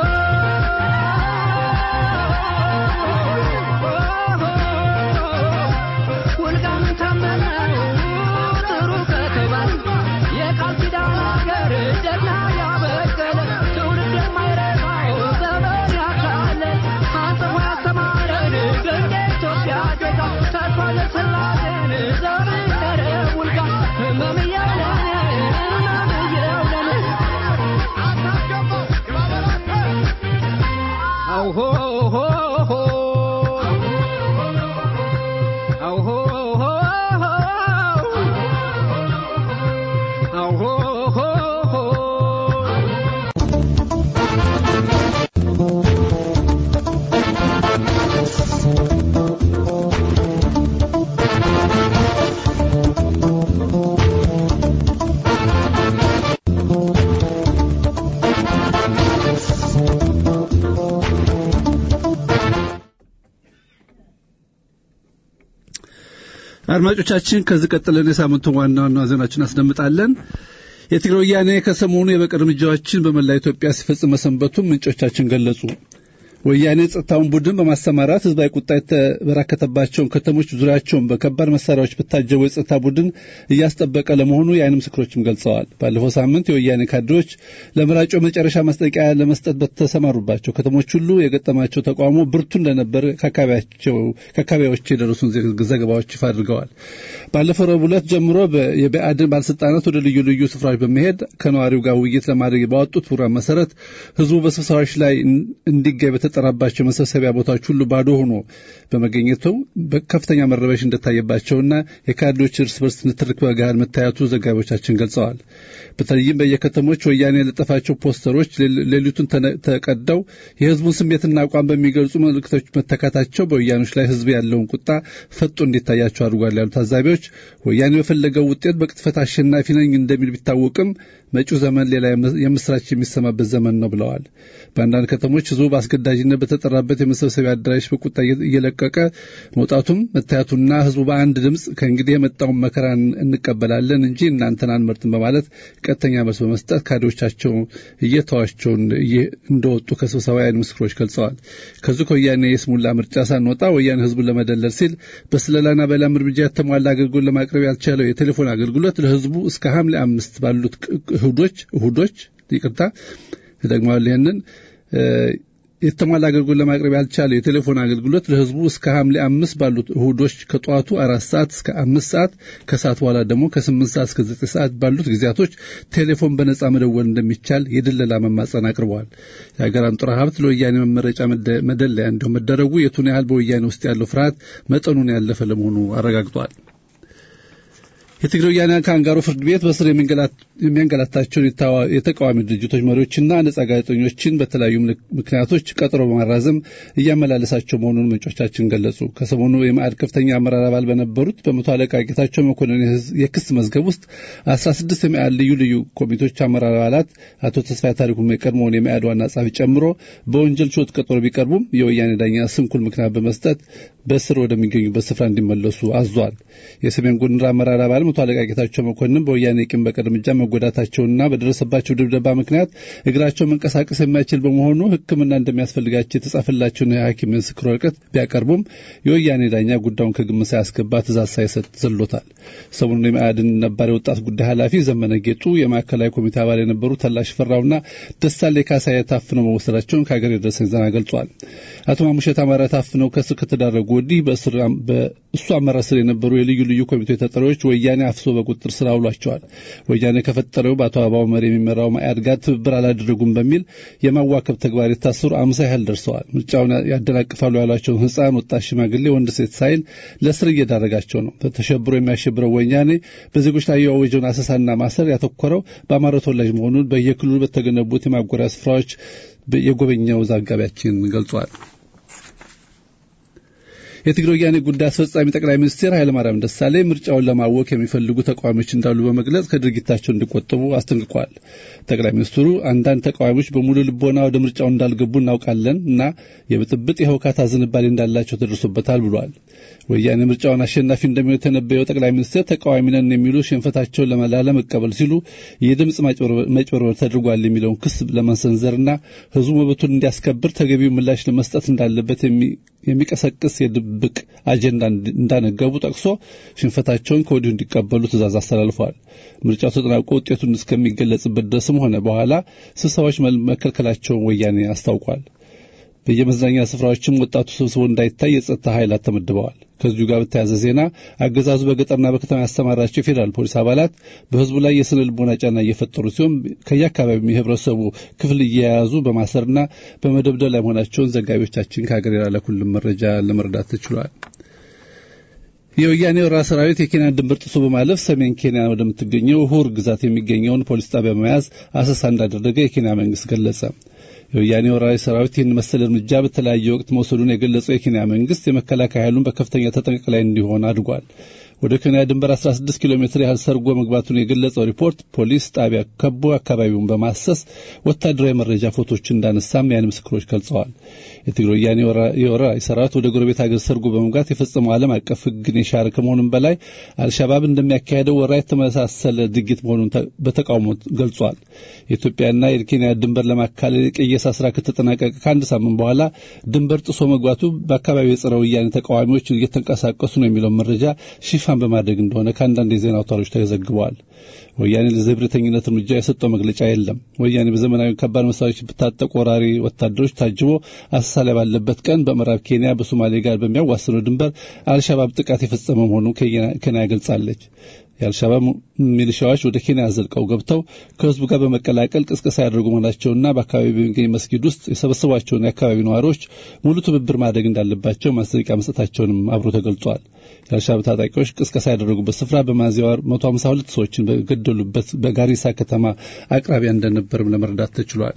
ውልጋም ታመነው ጥሩ ከተባለ የቃል ኪዳን አገር ጀግና ያበቀለ ትውልድ የማይረሳው ዘመን ያካለ አንጽፎ ያስተማረን ገንደ ኢትዮጵያ ዜጋ ተርፏል ስላሴን ዘር ይደረ ውልጋ ህመም እያለን ህመም እያለን አውሆ ሆ ሆ አውሆ ሆ ሆ አውሆ ሆ ሆ አድማጮቻችን ከዚህ ቀጥለን የሳምንቱን ዋና ዋና ዜናዎችን አስደምጣለን። የትግራይ ወያኔ ከሰሞኑ የበቀል እርምጃዎችን በመላ ኢትዮጵያ ሲፈጽም መሰንበቱን ምንጮቻችን ገለጹ። ወያኔ ጸጥታውን ቡድን በማሰማራት ህዝባዊ ቁጣ የተበራከተባቸውን ከተሞች ዙሪያቸውን በከባድ መሳሪያዎች በታጀቡ የጸጥታ ቡድን እያስጠበቀ ለመሆኑ የአይን ምስክሮችም ገልጸዋል። ባለፈው ሳምንት የወያኔ ካድሬዎች ለመራጮ መጨረሻ ማስጠንቀቂያ ለመስጠት በተሰማሩባቸው ከተሞች ሁሉ የገጠማቸው ተቃውሞ ብርቱ እንደነበር ከአካባቢዎች የደረሱን ዘገባዎች ይፋ አድርገዋል። ባለፈው ረቡዕ ዕለት ጀምሮ የብአዴን ባለስልጣናት ወደ ልዩ ልዩ ስፍራዎች በመሄድ ከነዋሪው ጋር ውይይት ለማድረግ ባወጡት ፕሮግራም መሰረት ህዝቡ በስብሰባዎች ላይ እንዲገኝ በተጠራባቸው መሰብሰቢያ ቦታዎች ሁሉ ባዶ ሆኖ በመገኘቱ ከፍተኛ መረበሽ እንደታየባቸውና የካድሬዎች እርስ በርስ ንትርክ በገሃድ መታየቱ ዘጋቢዎቻችን ገልጸዋል። በተለይም በየከተሞች ወያኔ የለጠፋቸው ፖስተሮች ሌሊቱን ተቀደው የህዝቡን ስሜትና አቋም በሚገልጹ መልእክቶች መተካታቸው በወያኖች ላይ ህዝብ ያለውን ቁጣ ፈጦ እንዲታያቸው አድርጓል ያሉ ታዛቢዎች ወያኔ በፈለገው ውጤት በቅጥፈት አሸናፊ ነኝ እንደሚል ቢታወቅም መጪው ዘመን ሌላ የምስራች የሚሰማበት ዘመን ነው ብለዋል። በአንዳንድ ከተሞች ህዝቡ በአስገዳጅነት በተጠራበት የመሰብሰቢያ አዳራሽ በቁጣ እየለቀቀ መውጣቱም መታየቱና ህዝቡ በአንድ ድምፅ ከእንግዲህ የመጣውን መከራ እንቀበላለን እንጂ እናንተን አንመርጥም በማለት ቀጥተኛ መልስ በመስጠት ካድሬዎቻቸው እየተዋቸው እንደወጡ ከስብሰባ የዓይን ምስክሮች ገልጸዋል። ከዚሁ ከወያኔ የስሙላ ምርጫ ሳንወጣ ወያኔ ህዝቡን ለመደለል ሲል በስለላና በላም እርምጃ የተሟላ አገልግሎት ለማቅረብ ያልቻለው የቴሌፎን አገልግሎት ለህዝቡ እስከ ሐምሌ አምስት ባሉት እሁዶች እሁዶች ይቅርታ ደግመዋል። ይህንን የተሟላ አገልግሎት ለማቅረብ ያልቻለው የቴሌፎን አገልግሎት ለህዝቡ እስከ ሐምሌ አምስት ባሉት እሁዶች ከጠዋቱ አራት ሰዓት እስከ አምስት ሰዓት ከሰዓት በኋላ ደግሞ ከስምንት ሰዓት እስከ ዘጠኝ ሰዓት ባሉት ጊዜያቶች ቴሌፎን በነጻ መደወል እንደሚቻል የድለላ መማጸን አቅርበዋል። የሀገር አንጡራ ሀብት ለወያኔ መመረጫ መደለያ እንዲሁም መደረጉ የቱን ያህል በወያኔ ውስጥ ያለው ፍርሃት መጠኑን ያለፈ ለመሆኑ አረጋግጧል። የትግራይ ወያነ ካንጋሮ ፍርድ ቤት በስር የሚያንገላታቸውን የተቃዋሚ ድርጅቶች መሪዎችና ነጻ ጋዜጠኞችን በተለያዩ ምክንያቶች ቀጠሮ በማራዘም እያመላለሳቸው መሆኑን ምንጮቻችን ገለጹ። ከሰሞኑ የማዕድ ከፍተኛ አመራር አባል በነበሩት በመቶ አለቃ ጌታቸው መኮንን የክስ መዝገብ ውስጥ አስራ ስድስት የማዕድ ልዩ ልዩ ኮሚቴዎች አመራር አባላት አቶ ተስፋዬ ታሪኩ የቀድሞውን የማዕድ ዋና ጸሐፊ ጨምሮ በወንጀል ችሎት ቀጠሮ ቢቀርቡም የወያኔ ዳኛ ስንኩል ምክንያት በመስጠት በስር ወደሚገኙበት ስፍራ እንዲመለሱ አዟል። የሰሜን ጎንደር አመራር አባል መቶ አለቃ ጌታቸው መኮንን በወያኔ ቂም በቀል እርምጃ መጎዳታቸውና በደረሰባቸው ድብደባ ምክንያት እግራቸው መንቀሳቀስ የማይችል በመሆኑ ሕክምና እንደሚያስፈልጋቸው የተጻፈላቸውን የሐኪም ምስክር ወረቀት ቢያቀርቡም የወያኔ ዳኛ ጉዳዩን ከግምት ሳያስገባ ትእዛዝ ሳይሰጥ ዘሎታል። ሰሞኑን የማዕድን ነባር የወጣት ጉዳይ ኃላፊ ዘመነ ጌጡ፣ የማዕከላዊ ኮሚቴ አባል የነበሩ ተላሽ ፈራውና ደሳሌ ካሳዬ ታፍነው መወሰዳቸውን ከሀገር የደረሰኝ ዜና ገልጿል። አቶ ማሙሸት አማረ ታፍነው ከስር ከተዳረጉ ወዲህ በእሱ አመራር ስር የነበሩ የልዩ ልዩ ኮሚቴ ተጠሪዎች ወያኔ አፍሶ በቁጥጥር ስር አውሏቸዋል። ወያኔ ከፈጠረው በአቶ አበባው መሪ የሚመራው ማያድ ጋር ትብብር አላደረጉም በሚል የማዋከብ ተግባር የታሰሩ አምሳ ያህል ደርሰዋል። ምርጫውን ያደናቅፋሉ ያሏቸውን ሕፃን፣ ወጣት፣ ሽማግሌ፣ ወንድ፣ ሴት ሳይል ለስር እየዳረጋቸው ነው። ተሸብሮ የሚያሸብረው ወያኔ በዜጎች ላይ የአወጀውን አሰሳና ማሰር ያተኮረው በአማራ ተወላጅ መሆኑን በየክልሉ በተገነቡት የማጎሪያ ስፍራዎች የጎበኛው ዘጋቢያችን ገልጿል። የትግራይ ወያኔ ጉዳይ አስፈጻሚ ጠቅላይ ሚኒስትር ኃይለማርያም ደሳለኝ ምርጫውን ለማወክ የሚፈልጉ ተቃዋሚዎች እንዳሉ በመግለጽ ከድርጊታቸው እንዲቆጠቡ አስጠንቅቀዋል። ጠቅላይ ሚኒስትሩ አንዳንድ ተቃዋሚዎች በሙሉ ልቦና ወደ ምርጫው እንዳልገቡ እናውቃለን እና የብጥብጥ የህውካታ ዝንባሌ እንዳላቸው ተደርሶበታል ብሏል። ወያኔ ምርጫውን አሸናፊ እንደሚሆን የተነበየው ጠቅላይ ሚኒስትር ተቃዋሚ ነን የሚሉ ሽንፈታቸውን ላለመቀበል ሲሉ የድምፅ መጭበርበር ተደርጓል የሚለውን ክስ ለመሰንዘርና ህዝቡ መብቱን እንዲያስከብር ተገቢው ምላሽ ለመስጠት እንዳለበት የሚቀሰቅስ የድብቅ አጀንዳ እንዳነገቡ ጠቅሶ ሽንፈታቸውን ከወዲሁ እንዲቀበሉ ትእዛዝ አስተላልፈዋል። ምርጫው ተጠናቆ ውጤቱን እስከሚገለጽበት ድረስም ሆነ በኋላ ስብሰባዎች መከልከላቸውን ወያኔ አስታውቋል። በየመዝናኛ ስፍራዎችም ወጣቱ ስብስቦ እንዳይታይ የጸጥታ ኃይላት ተመድበዋል። ከዚሁ ጋር በተያያዘ ዜና አገዛዙ በገጠርና በከተማ ያሰማራቸው የፌዴራል ፖሊስ አባላት በህዝቡ ላይ የስነ ልቦና ጫና እየፈጠሩ ሲሆን ከየአካባቢው የህብረተሰቡ ክፍል እየያዙ በማሰርና በመደብደብ ላይ መሆናቸውን ዘጋቢዎቻችን ከሀገር የላኩልን መረጃ ለመረዳት ተችሏል። የወያኔ ወራ ሰራዊት የኬንያን ድንበር ጥሶ በማለፍ ሰሜን ኬንያ ወደምትገኘው ሁር ግዛት የሚገኘውን ፖሊስ ጣቢያ በመያዝ አሰሳ እንዳደረገ የኬንያ መንግስት ገለጸ። የወያኔ ወራሪ ሰራዊት ይህን መሰል እርምጃ በተለያየ ወቅት መውሰዱን የገለጸው የኬንያ መንግስት የመከላከያ ኃይሉን በከፍተኛ ተጠንቀቅ ላይ እንዲሆን አድርጓል። ወደ ኬንያ ድንበር 16 ኪሎ ሜትር ያህል ሰርጎ መግባቱን የገለጸው ሪፖርት ፖሊስ ጣቢያ ከቦ አካባቢውን በማሰስ ወታደራዊ መረጃ ፎቶች እንዳነሳም የዓይን ምስክሮች ገልጸዋል። የትግራይ ወያኔ የወራሪ ሰራዊት ወደ ጎረቤት ሀገር ሰርጎ በመግባት የፈጸመው ዓለም አቀፍ ሕግን የሻረ ከመሆኑም በላይ አልሻባብ እንደሚያካሄደው ወራ የተመሳሰለ ድርጊት መሆኑን በተቃውሞ ገልጿል። የኢትዮጵያና የኬንያ ድንበር ለማካለል የቅየሳ ስራ ከተጠናቀቀ ከአንድ ሳምንት በኋላ ድንበር ጥሶ መግባቱ በአካባቢው የጸረ ወያኔ ተቃዋሚዎች እየተንቀሳቀሱ ነው የሚለውን መረጃ ሽፋን በማድረግ እንደሆነ ከአንዳንድ የዜና አውታሮች ተዘግበዋል። ወያኔ ለዘብረተኝነት እርምጃ የሰጠው መግለጫ የለም። ወያኔ በዘመናዊ ከባድ መሳሪያዎች በታጠቁ ወራሪ ወታደሮች ታጅቦ አሰሳ ላይ ባለበት ቀን በምዕራብ ኬንያ በሶማሌ ጋር በሚያዋስነው ድንበር አልሻባብ ጥቃት የፈጸመ መሆኑ ኬንያ ገልጻለች። የአልሻባብ ሚሊሻዎች ወደ ኬንያ ዘልቀው ገብተው ከህዝቡ ጋር በመቀላቀል ቅስቀሳ ያደርጉ መሆናቸውና በአካባቢ በሚገኝ መስጊድ ውስጥ የሰበሰቧቸውን የአካባቢ ነዋሪዎች ሙሉ ትብብር ማድረግ እንዳለባቸው ማስጠንቀቂያ መስጠታቸውንም አብሮ ተገልጿል። የአልሻባብ ታጣቂዎች ቅስቀሳ ያደረጉበት ስፍራ በሚያዝያ ወር 152 ሰዎችን በገደሉበት በጋሪሳ ከተማ አቅራቢያ እንደነበርም ለመረዳት ተችሏል።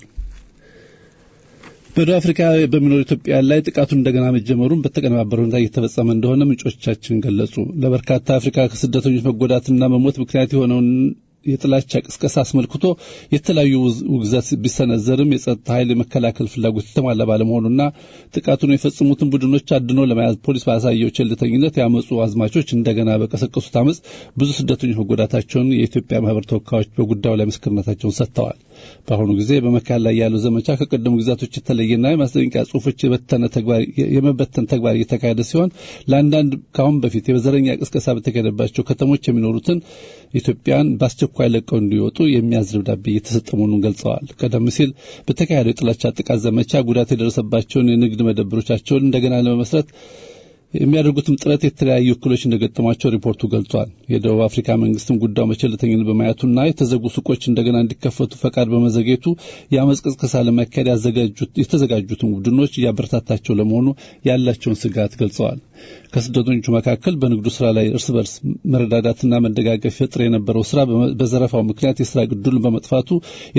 በደቡብ አፍሪካ በሚኖሩ ኢትዮጵያውያን ላይ ጥቃቱን እንደገና መጀመሩን በተቀነባበረ ሁኔታ እየተፈጸመ እንደሆነ ምንጮቻችን ገለጹ። ለበርካታ አፍሪካ ከስደተኞች መጎዳትና መሞት ምክንያት የሆነውን የጥላቻ ቅስቀሳ አስመልክቶ የተለያዩ ውግዘት ቢሰነዘርም የጸጥታ ኃይል የመከላከል ፍላጎት የተሟላ ባለመሆኑና ጥቃቱን የፈጸሙትን ቡድኖች አድኖ ለመያዝ ፖሊስ ባሳየው ቸልተኝነት ያመፁ አዝማቾች እንደገና በቀሰቀሱት አመፅ ብዙ ስደተኞች መጎዳታቸውን የኢትዮጵያ ማህበር ተወካዮች በጉዳዩ ላይ ምስክርነታቸውን ሰጥተዋል። በአሁኑ ጊዜ በመካሄድ ላይ ያለው ዘመቻ ከቀደሙ ግዛቶች የተለየና የማስጠንቀቂያ ጽሁፎች የመበተን ተግባር እየተካሄደ ሲሆን ለአንዳንድ ከአሁን በፊት የዘረኛ ቅስቀሳ በተካሄደባቸው ከተሞች የሚኖሩትን ኢትዮጵያን በአስቸኳይ ለቀው እንዲወጡ የሚያዝ ደብዳቤ እየተሰጠ መሆኑን ገልጸዋል። ቀደም ሲል በተካሄደው የጥላቻ ጥቃት ዘመቻ ጉዳት የደረሰባቸውን የንግድ መደብሮቻቸውን እንደገና ለመመስረት የሚያደርጉትም ጥረት የተለያዩ እክሎች እንደገጠሟቸው ሪፖርቱ ገልጿል። የደቡብ አፍሪካ መንግስትም ጉዳዩ በቸልተኝነት በማየቱና የተዘጉ ሱቆች እንደገና እንዲከፈቱ ፈቃድ በመዘግየቱ የአመፅ ቅስቀሳ ለማካሄድ የተዘጋጁትን ቡድኖች እያበረታታቸው ለመሆኑ ያላቸውን ስጋት ገልጸዋል። ከስደተኞቹ መካከል በንግዱ ስራ ላይ እርስ በርስ መረዳዳትና መደጋገፍ ፈጥር የነበረው ስራ በዘረፋው ምክንያት የስራ ዕድሉን በመጥፋቱ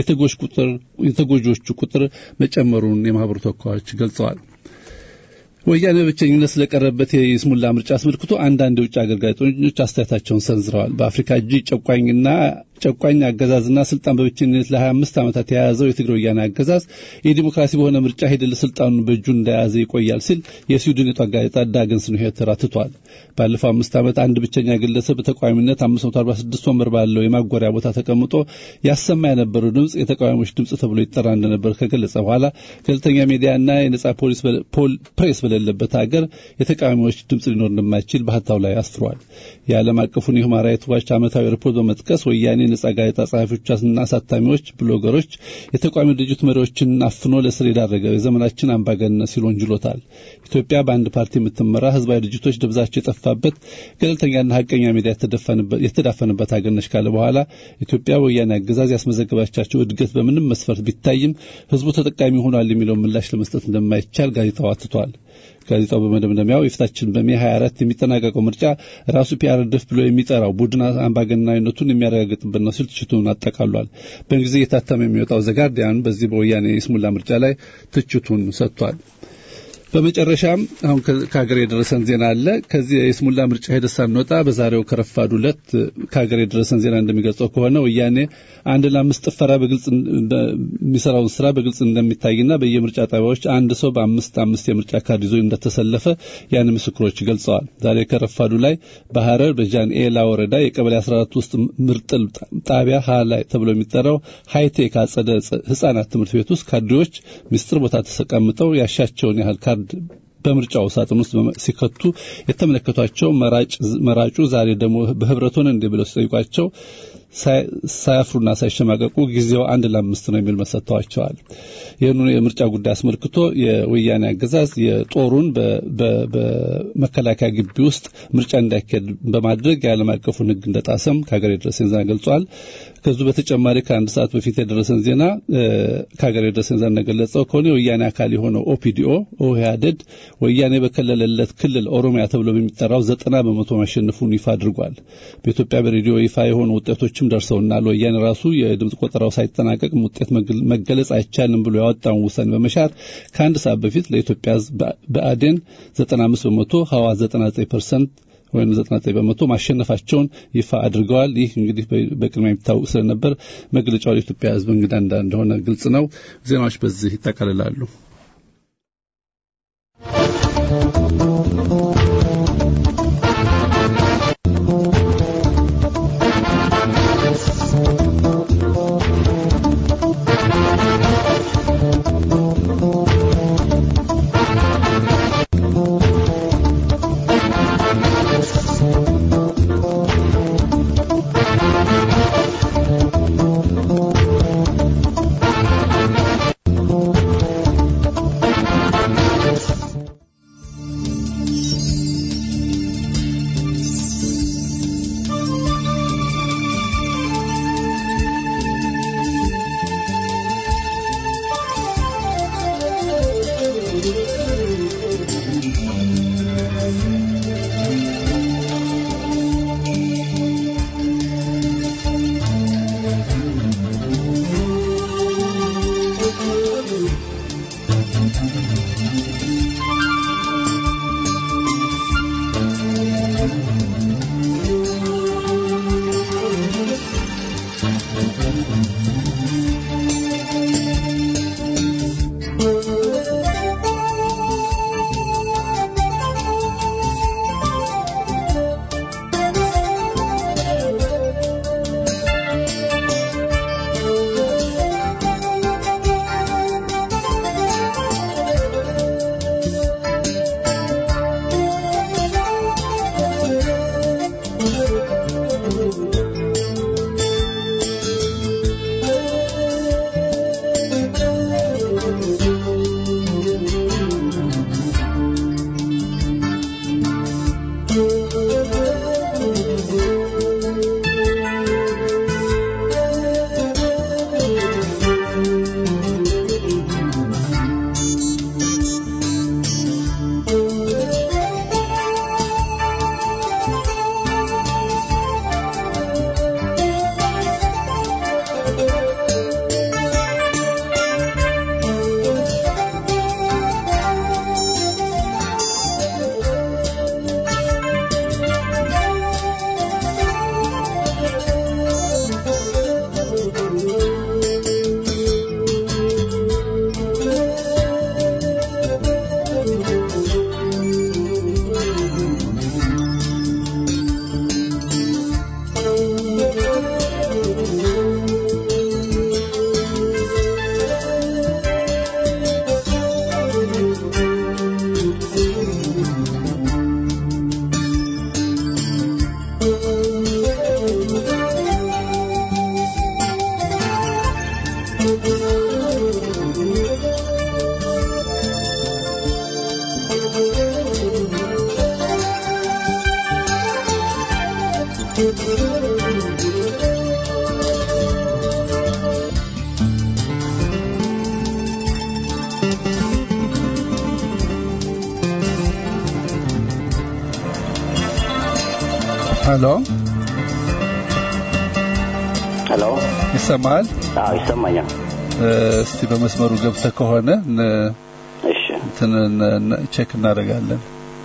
የተጎጂዎቹ ቁጥር መጨመሩን የማህበሩ ተወካዮች ገልጸዋል። ወያኔ በብቸኝነት ስለቀረበት የይስሙላ ምርጫ አስመልክቶ አንዳንድ የውጭ ሀገር ጋዜጠኞች አስተያየታቸውን ሰንዝረዋል። በአፍሪካ እጅግ ጨቋኝና ጨቋኝ አገዛዝና ስልጣን በብቸኝነት ለ25 ዓመታት የያዘው የትግራይ ወያኔ አገዛዝ የዲሞክራሲ በሆነ ምርጫ ሂደት ስልጣኑን በእጁ እንደያዘ ይቆያል ሲል የስዊድን የጧት ጋዜጣ ዳግን ስንሄት አትቷል። ባለፈው አምስት ዓመት አንድ ብቸኛ ግለሰብ በተቃዋሚነት 546 ወንበር ባለው የማጎሪያ ቦታ ተቀምጦ ያሰማ የነበረው ድምፅ የተቃዋሚዎች ድምፅ ተብሎ ይጠራ እንደነበር ከገለጸ በኋላ ገለልተኛ ሚዲያና የነጻ ፖሊስ ፕሬስ በሌለበት ሀገር የተቃዋሚዎች ድምፅ ሊኖር እንደማይችል በሀታው ላይ አስፍሯል። የዓለም አቀፉን የሁማን ራይትስ ዋች ዓመታዊ ሪፖርት በመጥቀስ ወያኔ ነጻ ጋዜጣ ጸሐፊዎችና አሳታሚዎች፣ ብሎገሮች፣ የተቃዋሚ ድርጅት መሪዎችን አፍኖ ለስር የዳረገ የዘመናችን አምባገነን ሲል ወንጅሎታል። ኢትዮጵያ በአንድ ፓርቲ የምትመራ ህዝባዊ ድርጅቶች ደብዛቸው የጠፋበት ገለልተኛና ሀቀኛ ሚዲያ የተዳፈነበት ሀገር ነች ካለ በኋላ ኢትዮጵያ ወያኔ አገዛዝ ያስመዘገባቻቸው እድገት በምንም መስፈርት ቢታይም ህዝቡ ተጠቃሚ ሆኗል የሚለውን ምላሽ ለመስጠት እንደማይቻል ጋዜጣው አትቷል። ጋዜጣው በመደምደሚያው የፊታችን በሜ 24 የሚጠናቀቀው ምርጫ ራሱ ፒአርድፍ ብሎ የሚጠራው ቡድን አምባገነናዊነቱን የሚያረጋግጥበት ነው ሲል ትችቱን አጠቃሏል። በእንግሊዝ እየታተመ የሚወጣው ዘጋርዲያን በዚህ በወያኔ የስሙላ ምርጫ ላይ ትችቱን ሰጥቷል። በመጨረሻም አሁን ከሀገር የደረሰን ዜና አለ። ከዚህ የስሙላ ምርጫ ሂደት ሳንወጣ በዛሬው ከረፋዱ ዕለት ከሀገር የደረሰን ዜና እንደሚገልጸው ከሆነ ወያኔ አንድ ለአምስት ጥፈራ በግልጽ የሚሰራውን ስራ በግልጽ እንደሚታይና በየምርጫ ጣቢያዎች አንድ ሰው በአምስት አምስት የምርጫ ካርድ ይዞ እንደተሰለፈ ያን ምስክሮች ገልጸዋል። ዛሬ ከረፋዱ ላይ በሐረር በጃን ኤላ ወረዳ የቀበሌ 14 ውስጥ ምርጥል ጣቢያ ሀ ላይ ተብሎ የሚጠራው ሃይቴክ አጸደ ህጻናት ትምህርት ቤት ውስጥ ካድሬዎች ምስጢር ቦታ ተቀምጠው ያሻቸውን ያህል ካርድ በምርጫው ሳጥን ውስጥ ሲከቱ የተመለከቷቸው መራጩ ዛሬ ደግሞ በህብረት ሆነ እንዲህ ብለው ሲጠይቋቸው ሳያፍሩና ሳይሸማቀቁ ጊዜው አንድ ለአምስት ነው የሚል መሰጥተዋቸዋል። ይህኑ የምርጫ ጉዳይ አስመልክቶ የወያኔ አገዛዝ የጦሩን በመከላከያ ግቢ ውስጥ ምርጫ እንዳይካሄድ በማድረግ የዓለም አቀፉን ሕግ እንደጣሰም ከሀገር የደረሰን ዜና ገልጿል። ከዙ በተጨማሪ ከአንድ ሰዓት በፊት የደረሰን ዜና ከሀገር የደረሰን ዜና እንደገለጸው ከሆነ የወያኔ አካል የሆነው ኦፒዲኦ ኦህያደድ ወያኔ በከለለለት ክልል ኦሮሚያ ተብሎ በሚጠራው ዘጠና በመቶ ማሸነፉን ይፋ አድርጓል። በኢትዮጵያ በሬዲዮ ይፋ የሆኑ ውጤቶችም ደርሰውናል። ወያኔ ራሱ የድምፅ ቆጠራው ሳይጠናቀቅ ውጤት መገለጽ አይቻልም ብሎ ያወጣውን ውሳኔ በመሻር ከአንድ ሰዓት በፊት ለኢትዮጵያ ሕዝብ በአዴን 95 በመቶ ህዋት 99 ፐርሰንት ወይም 99 በመቶ ማሸነፋቸውን ይፋ አድርገዋል። ይህ እንግዲህ በቅድሚያ የሚታወቅ ስለነበር መግለጫው ለኢትዮጵያ ሕዝብ እንግዳ እንደሆነ ግልጽ ነው። ዜናዎች በዚህ ይጠቃልላሉ። ሄሎ ሄሎ ይሰማል? አዎ ይሰማኛል እ፣ እስቲ በመስመሩ ገብተህ ከሆነ ን- እሺ እንትን ን- ን- ቼክ እናደርጋለን።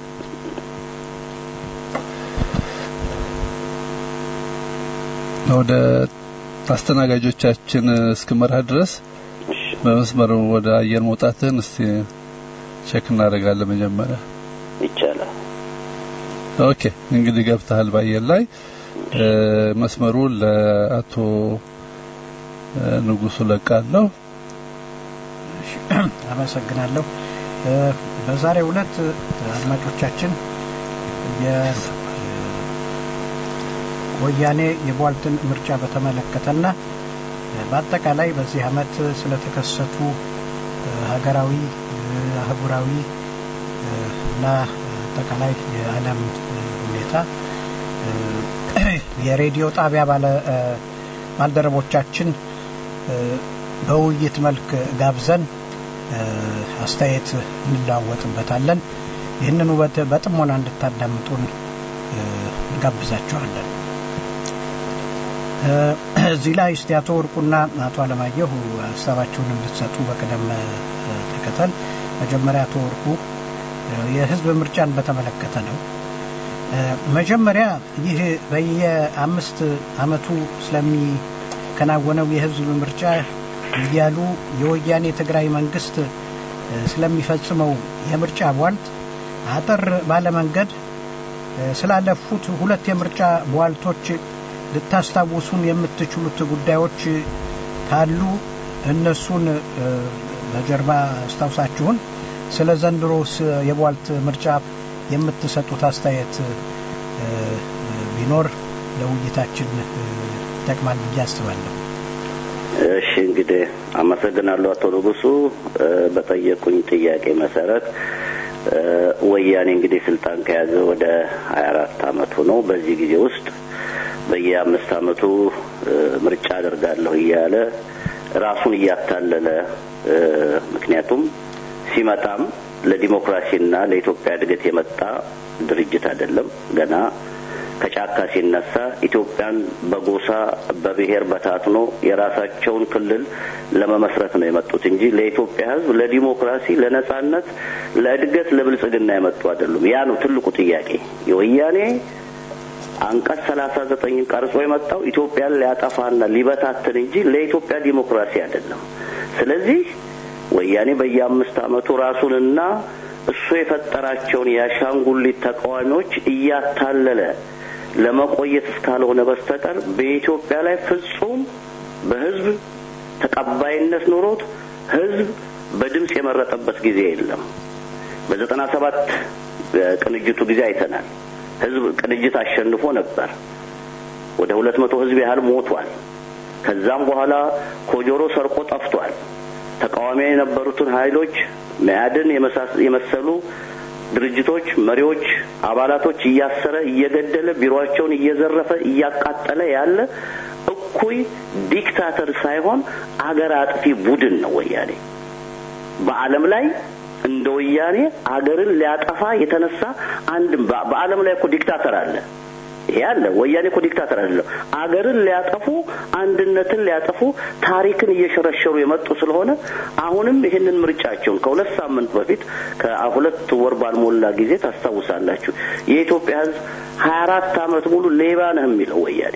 ወደ አስተናጋጆቻችን እስክመራህ ድረስ እሺ በመስመሩ ወደ አየር መውጣትህን እስቲ ቼክ እናደርጋለን መጀመሪያ። ይቻላል ኦኬ እንግዲህ ገብተሃል በአየር ላይ እ፣ መስመሩን ለአቶ እ፣ ንጉሱ ለቃለሁ። አመሰግናለሁ። እ፣ በዛሬው ዕለት እ፣ አድማጮቻችን የወያኔ የቧልትን ምርጫ በተመለከተና እ፣ በአጠቃላይ በዚህ ዓመት ስለተከሰቱ እ፣ ሀገራዊ እ፣ አህጉራዊ እ፣ እና አጠቃላይ የዓለም እ፣ ሁኔታ እ፣ የሬዲዮ ጣቢያ ባለ እ፣ ባልደረቦቻችን እ፣ በውይይት መልክ ጋብዘን እ፣ አስተያየት እንለዋወጥበታለን። ይህንን ውበት በጥሞና እንድታዳምጡን እ፣ እንጋብዛችኋለን። እ፣ እዚህ ላይ እስቲ አቶ ወርቁና አቶ አለማየሁ ሀሳባቸውን እንድትሰጡ በቅደም እ፣ ተከተል። መጀመሪያ አቶ ወርቁ እ፣ የህዝብ ምርጫን በተመለከተ ነው። እ፣ መጀመሪያ ይህ በየአምስት አመቱ ስለሚከናወነው የህዝብ ምርጫ እያሉ የወያኔ ትግራይ መንግስት እ፣ ስለሚፈጽመው የምርጫ ቧልት አጠር ባለ መንገድ እ፣ ስላለፉት ሁለት የምርጫ ቧልቶች ልታስታውሱን የምትችሉት ጉዳዮች ካሉ እነሱን እ፣ በጀርባ አስታውሳችሁን ስለ ዘንድሮስ የቧልት ምርጫ የምትሰጡት አስተያየት እ፣ ቢኖር ለውይይታችን እ፣ ይጠቅማል ብዬ አስባለሁ። እሺ እንግዲህ አመሰግናለሁ አቶ ንጉሱ እ፣ በጠየቁኝ ጥያቄ መሰረት እ፣ ወያኔ እንግዲህ ስልጣን ከያዘ ወደ ሀያ አራት አመቱ ነው። በዚህ ጊዜ ውስጥ በየአምስት አመቱ እ፣ ምርጫ አደርጋለሁ እያለ ራሱን እያታለለ እ፣ ምክንያቱም ሲመጣም ለዲሞክራሲና ለኢትዮጵያ እድገት የመጣ ድርጅት አይደለም። ገና ከጫካ ሲነሳ ኢትዮጵያን በጎሳ በብሔር በታትኖ የራሳቸውን ክልል ለመመስረት ነው የመጡት እንጂ ለኢትዮጵያ ሕዝብ ለዲሞክራሲ፣ ለነጻነት፣ ለእድገት፣ ለብልጽግና የመጡ አይደሉም። ያ ነው ትልቁ ጥያቄ። የወያኔ አንቀጽ ሰላሳ ዘጠኝን ቀርጾ የመጣው ኢትዮጵያን ሊያጠፋና ሊበታትን እንጂ ለኢትዮጵያ ዲሞክራሲ አይደለም። ስለዚህ ወያኔ በየአምስት አመቱ ራሱንና እሱ የፈጠራቸውን የአሻንጉሊት ተቃዋሚዎች እያታለለ ለመቆየት እስካልሆነ በስተቀር በኢትዮጵያ ላይ ፍጹም በህዝብ ተቀባይነት ኖሮት ህዝብ በድምፅ የመረጠበት ጊዜ የለም። በዘጠና ሰባት ቅንጅቱ ጊዜ አይተናል። ህዝብ ቅንጅት አሸንፎ ነበር። ወደ ሁለት መቶ ህዝብ ያህል ሞቷል። ከዛም በኋላ ኮጆሮ ሰርቆ ጠፍቷል። ተቃዋሚ የነበሩትን ኃይሎች መያድን የመሰሉ ድርጅቶች መሪዎች፣ አባላቶች እያሰረ እየገደለ ቢሮአቸውን እየዘረፈ እያቃጠለ ያለ እኩይ ዲክታተር ሳይሆን አገር አጥፊ ቡድን ነው ወያኔ። በዓለም ላይ እንደ ወያኔ አገርን ሊያጠፋ የተነሳ አንድም በዓለም ላይ እኮ ዲክታተር አለ። ይሄ አለ። ወያኔ እኮ ዲክታተር አይደለም። አገርን ሊያጠፉ፣ አንድነትን ሊያጠፉ፣ ታሪክን እየሸረሸሩ የመጡ ስለሆነ አሁንም ይህንን ምርጫቸውን ከሁለት ሳምንት በፊት ከሁለት ወር ባልሞላ ጊዜ ታስታውሳላችሁ። የኢትዮጵያ ሕዝብ ሀያ አራት አመት ሙሉ ሌባ ነህ የሚለው ወያኔ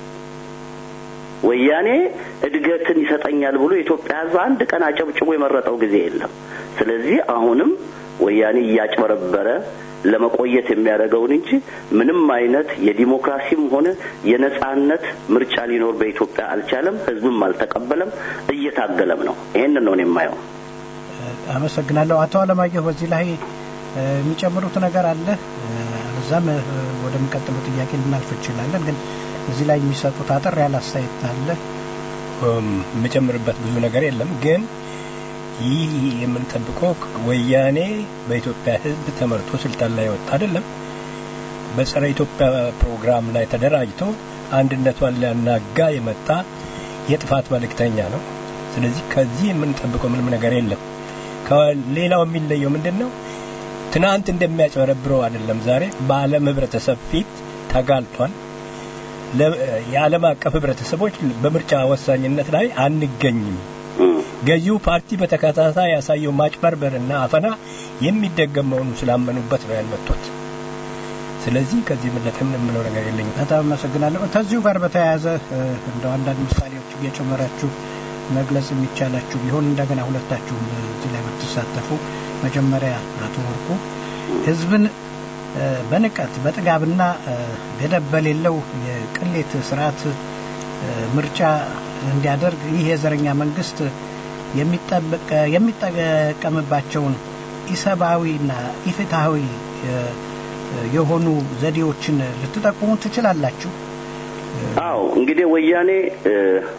ወያኔ እድገትን ይሰጠኛል ብሎ የኢትዮጵያ ሕዝብ አንድ ቀን አጨብጭቦ የመረጠው ጊዜ የለም። ስለዚህ አሁንም ወያኔ እያጭበረበረ ለመቆየት የሚያደርገውን እንጂ ምንም አይነት የዲሞክራሲም ሆነ የነጻነት ምርጫ ሊኖር በኢትዮጵያ አልቻለም። ህዝብም አልተቀበለም፣ እየታገለም ነው። ይሄንን ነው የማየው። አመሰግናለሁ። አቶ አለማየሁ በዚህ ላይ የሚጨምሩት ነገር አለ? እዛም ወደሚቀጥሉ ጥያቄ ልናልፍ እንችላለን። ግን እዚህ ላይ የሚሰጡት አጠር ያለ አስተያየት አለ? የምጨምርበት ብዙ ነገር የለም ግን ይህ የምንጠብቀው ወያኔ በኢትዮጵያ ህዝብ ተመርቶ ስልጣን ላይ ወጣ አይደለም። በጸረ ኢትዮጵያ ፕሮግራም ላይ ተደራጅቶ አንድነቷን ሊያናጋ የመጣ የጥፋት መልእክተኛ ነው። ስለዚህ ከዚህ የምንጠብቀው ምንም ነገር የለም። ከሌላው የሚለየው ምንድን ነው? ትናንት እንደሚያጭበረብረው አይደለም። ዛሬ በዓለም ህብረተሰብ ፊት ተጋልጧል። ለ- የዓለም አቀፍ ህብረተሰቦች በምርጫ ወሳኝነት ላይ አንገኝም። ገዢው ፓርቲ በተከታታይ ያሳየው ማጭበርበርና አፈና የሚደገም መሆኑ ስላመኑበት ነው ያልመጡት። ስለዚህ ከዚህ የበለጠ ምን የምለው ነገር የለኝም። በጣም አመሰግናለሁ። ከዚሁ ጋር በተያያዘ እ፣ እንደው አንዳንድ ምሳሌዎች እየጨመራችሁ መግለጽ የሚቻላችሁ ቢሆን እንደገና ሁለታችሁም እዚህ ላይ ብትሳተፉ። መጀመሪያ አቶ ወርቁ ህዝብን እ፣ በንቀት በጥጋብና እ፣ ገደብ በሌለው የቅሌት ስርዓት እ፣ ምርጫ እንዲያደርግ ይህ የዘረኛ መንግስት የሚጠበቅ- የሚጠቀምባቸውን ኢሰብአዊና ኢፍትሐዊ እ፣ የሆኑ ዘዴዎችን ልትጠቁሙ ትችላላችሁ? አዎ እንግዲህ ወያኔ እ፣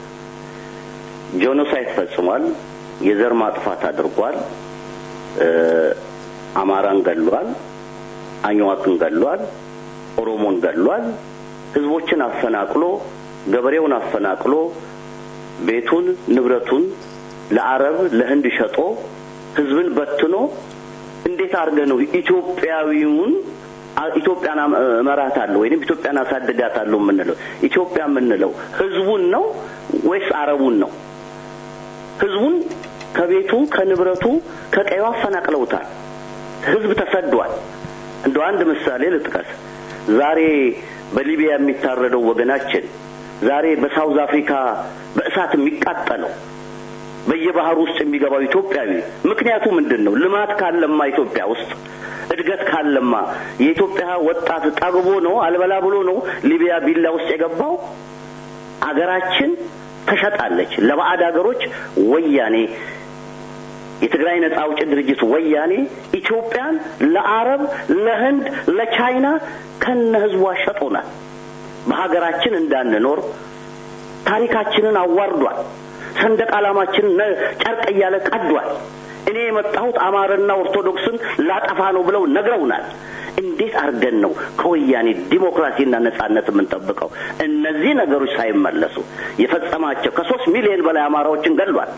ጄኖሳይድ ፈጽሟል። የዘር ማጥፋት አድርጓል። እ፣ አማራን ገሏል። አኝዋክን ገሏል። ኦሮሞን ገሏል። ህዝቦችን አፈናቅሎ ገበሬውን አፈናቅሎ ቤቱን ንብረቱን ለአረብ ለህንድ ሸጦ ህዝብን በትኖ እንዴት አድርገ ነው ኢትዮጵያዊውን አ- ኢትዮጵያን አም- እመራታለሁ ወይንም ኢትዮጵያን አሳድጋታለሁ የምንለው ኢትዮጵያ የምንለው ህዝቡን ነው ወይስ አረቡን ነው? ህዝቡን ከቤቱ ከንብረቱ ከቀዩ አፈናቅለውታል። ህዝብ ተሰዷል። እንደ አንድ ምሳሌ ልጥቀስ። ዛሬ በሊቢያ የሚታረደው ወገናችን፣ ዛሬ በሳውዝ አፍሪካ በእሳት የሚቃጠለው በየባህሩ ውስጥ የሚገባው ኢትዮጵያዊ ምክንያቱ ምንድን ነው? ልማት ካለማ ኢትዮጵያ ውስጥ እድገት ካለማ የኢትዮጵያ ወጣት ጠግቦ ነው አልበላ ብሎ ነው ሊቢያ ቢላ ውስጥ የገባው። አገራችን ተሸጣለች ለባዕድ ሀገሮች። ወያኔ የትግራይ ነጻ አውጪ ድርጅት ወያኔ ኢትዮጵያን ለአረብ፣ ለህንድ፣ ለቻይና ከነ ህዝቧ ሸጦናል። በሀገራችን እንዳንኖር ታሪካችንን አዋርዷል። ሰንደቅ ዓላማችንን ነ- ጨርቅ እያለ ቀዷል። እኔ የመጣሁት አማርና ኦርቶዶክስን ላጠፋ ነው ብለው ነግረውናል። እንዴት አድርገን ነው ከወያኔ ዲሞክራሲና ነጻነት የምንጠብቀው? እነዚህ ነገሮች ሳይመለሱ የፈጸማቸው ከሶስት ሚሊዮን በላይ አማራዎችን ገሏል።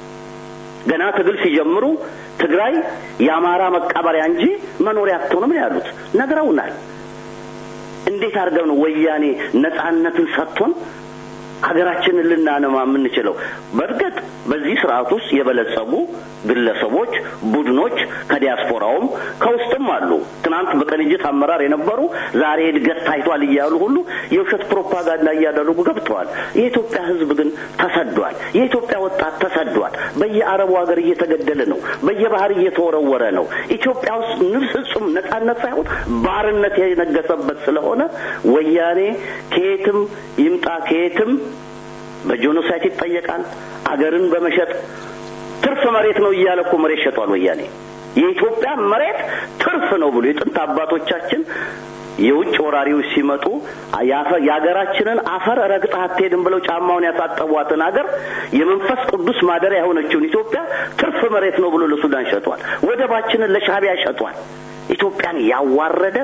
ገና ትግል ሲጀምሩ ትግራይ የአማራ መቀበሪያ እንጂ መኖሪያ አትሆንም ነው ያሉት። ነግረውናል። እንዴት አድርገው ነው ወያኔ ነጻነትን ሰጥቶን ሀገራችንን ልናነማ የምንችለው? በእርግጥ በዚህ ስርዓት ውስጥ የበለጸጉ ግለሰቦች፣ ቡድኖች ከዲያስፖራውም ከውስጥም አሉ። ትናንት በቅንጅት አመራር የነበሩ ዛሬ እድገት ታይቷል እያሉ ሁሉ የውሸት ፕሮፓጋንዳ እያደረጉ ገብተዋል። የኢትዮጵያ ሕዝብ ግን ተሰዷል። የኢትዮጵያ ወጣት ተሰዷል። በየአረቡ ሀገር እየተገደለ ነው። በየባህር እየተወረወረ ነው። ኢትዮጵያ ውስጥ ንብስ ፍጹም ነጻነት ሳይሆን ባርነት የነገሰበት ስለሆነ ወያኔ ከየትም ይምጣ ከየትም በጄኖሳይድ ይጠየቃል። አገርን በመሸጥ ትርፍ መሬት ነው እያለ እኮ መሬት ሸጧል ወያኔ። የኢትዮጵያ መሬት ትርፍ ነው ብሎ የጥንት አባቶቻችን የውጭ ወራሪዎች ሲመጡ ያፈ- የሀገራችንን አፈር ረግጠህ አትሄድም ብለው ጫማውን ያሳጠቧትን ሀገር የመንፈስ ቅዱስ ማደሪያ የሆነችውን ኢትዮጵያ ትርፍ መሬት ነው ብሎ ለሱዳን ሸጧል። ወደባችንን ለሻዕቢያ ሸጧል። ኢትዮጵያን ያዋረደ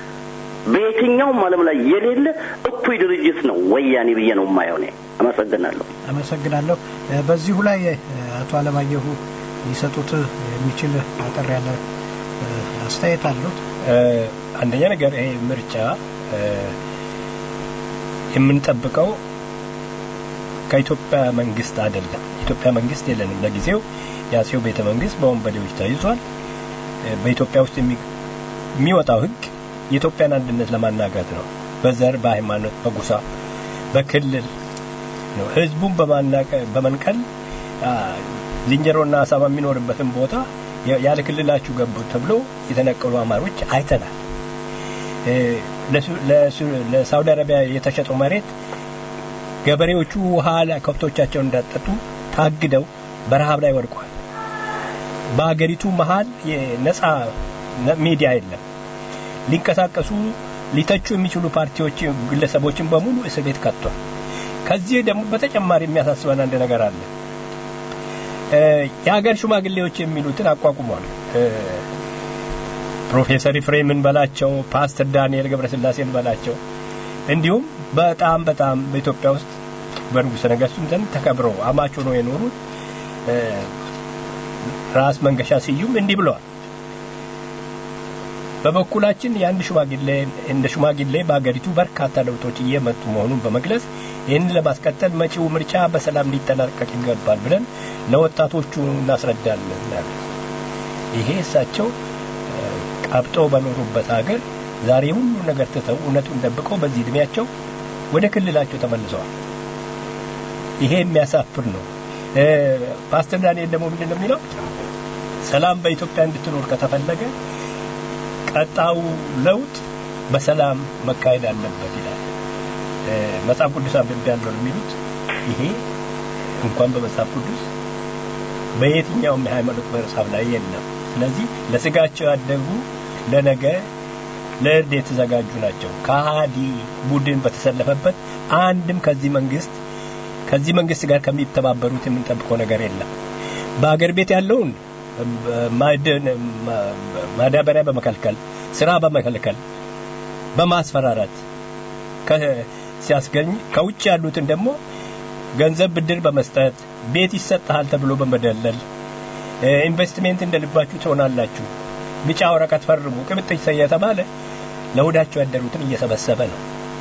በየትኛውም ዓለም ላይ የሌለ እኩይ ድርጅት ነው ወያኔ ብዬ ነው የማየው እኔ። አመሰግናለሁ። አመሰግናለሁ። እ፣ በዚሁ ላይ እ፣ አቶ አለማየሁ ሊሰጡት የሚችል አጠር ያለ እ፣ አስተያየት አሉት? እ፣ አንደኛ ነገር ይሄ ምርጫ እ፣ የምንጠብቀው ከኢትዮጵያ መንግስት አይደለም። ኢትዮጵያ መንግስት የለንም ለጊዜው። የአጼው ቤተ መንግስት በወንበዴዎች ተይዟል። እ፣ በኢትዮጵያ ውስጥ የሚ- የሚወጣው ህግ የኢትዮጵያን አንድነት ለማናጋት ነው። በዘር፣ በሃይማኖት፣ በጎሳ፣ በክልል ነው። ህዝቡን በማናቀ በመንቀል አ፣ ዝንጀሮና አሳማ የሚኖርበትን ቦታ ያ- ያለ ክልላችሁ ገቡ ተብሎ የተነቀሉ አማሮች አይተናል። እ፣ ለሱ- ለሱ- ለሳውዲ አረቢያ የተሸጠው መሬት ገበሬዎቹ ውሃ ላይ ከብቶቻቸውን እንዳጠጡ ታግደው በረሃብ ላይ ወድቋል። በሀገሪቱ መሀል የነጻ ነ- ሚዲያ የለም። ሊንቀሳቀሱ ሊተቹ የሚችሉ ፓርቲዎች፣ ግለሰቦችን በሙሉ እስር ቤት ከቷል። ከዚህ ደግሞ በተጨማሪ የሚያሳስበን አንድ ነገር አለ። እ፣ የሀገር ሽማግሌዎች የሚሉትን አቋቁሟል። እ፣ ፕሮፌሰር ኢፍሬምን በላቸው ፓስተር ዳንኤል ገብረስላሴን በላቸው እንዲሁም በጣም በጣም በኢትዮጵያ ውስጥ በንጉሠ ነገሥቱም ዘንድ ተከብረው አማች ሆነው የኖሩት እ፣ ራስ መንገሻ ስዩም እንዲህ ብለዋል። በበኩላችን የአንድ ሽማግሌ እንደ ሽማግሌ በአገሪቱ በርካታ ለውጦች እየመጡ መሆኑን በመግለጽ ይህንን ለማስቀጠል መጪው ምርጫ በሰላም ሊጠናቀቅ ይገባል ብለን ለወጣቶቹ እናስረዳለን ይላሉ። ይሄ እሳቸው እ፣ ቀብጠው በኖሩበት ሀገር ዛሬ ሁሉ ነገር ትተው እውነቱን ደብቀው በዚህ እድሜያቸው ወደ ክልላቸው ተመልሰዋል። ይሄ የሚያሳፍር ነው። እ፣ ፓስተር ዳንኤል ደግሞ ምንድን ነው የሚለው? ሰላም በኢትዮጵያ እንድትኖር ከተፈለገ ቀጣው ለውጥ በሰላም መካሄድ አለበት ይላል። እ፣ መጽሐፍ ቅዱስ አንብቤ ያለው ነው የሚሉት ይሄ እንኳን በመጽሐፍ ቅዱስ በየትኛውም የሃይማኖት መጽሐፍ ላይ የለም። ስለዚህ ለስጋቸው ያደጉ ለነገ ለእርድ የተዘጋጁ ናቸው። ከሃዲ ቡድን በተሰለፈበት አንድም ከዚህ መንግስት ከዚህ መንግስት ጋር ከሚተባበሩት የምንጠብቀው ነገር የለም። በአገር ቤት ያለውን ማዕድን ማዳበሪያ በመከልከል ስራ በመከልከል በማስፈራራት ከ- ሲያስገኝ ከውጭ ያሉትን ደግሞ ገንዘብ ብድር በመስጠት ቤት ይሰጥሃል ተብሎ በመደለል እ፣ ኢንቨስትሜንት እንደ ልባችሁ ትሆናላችሁ፣ ቢጫ ወረቀት ፈርሙ፣ ቅብጥ እየተባለ ለሆዳቸው ያደሩትን እየሰበሰበ ነው።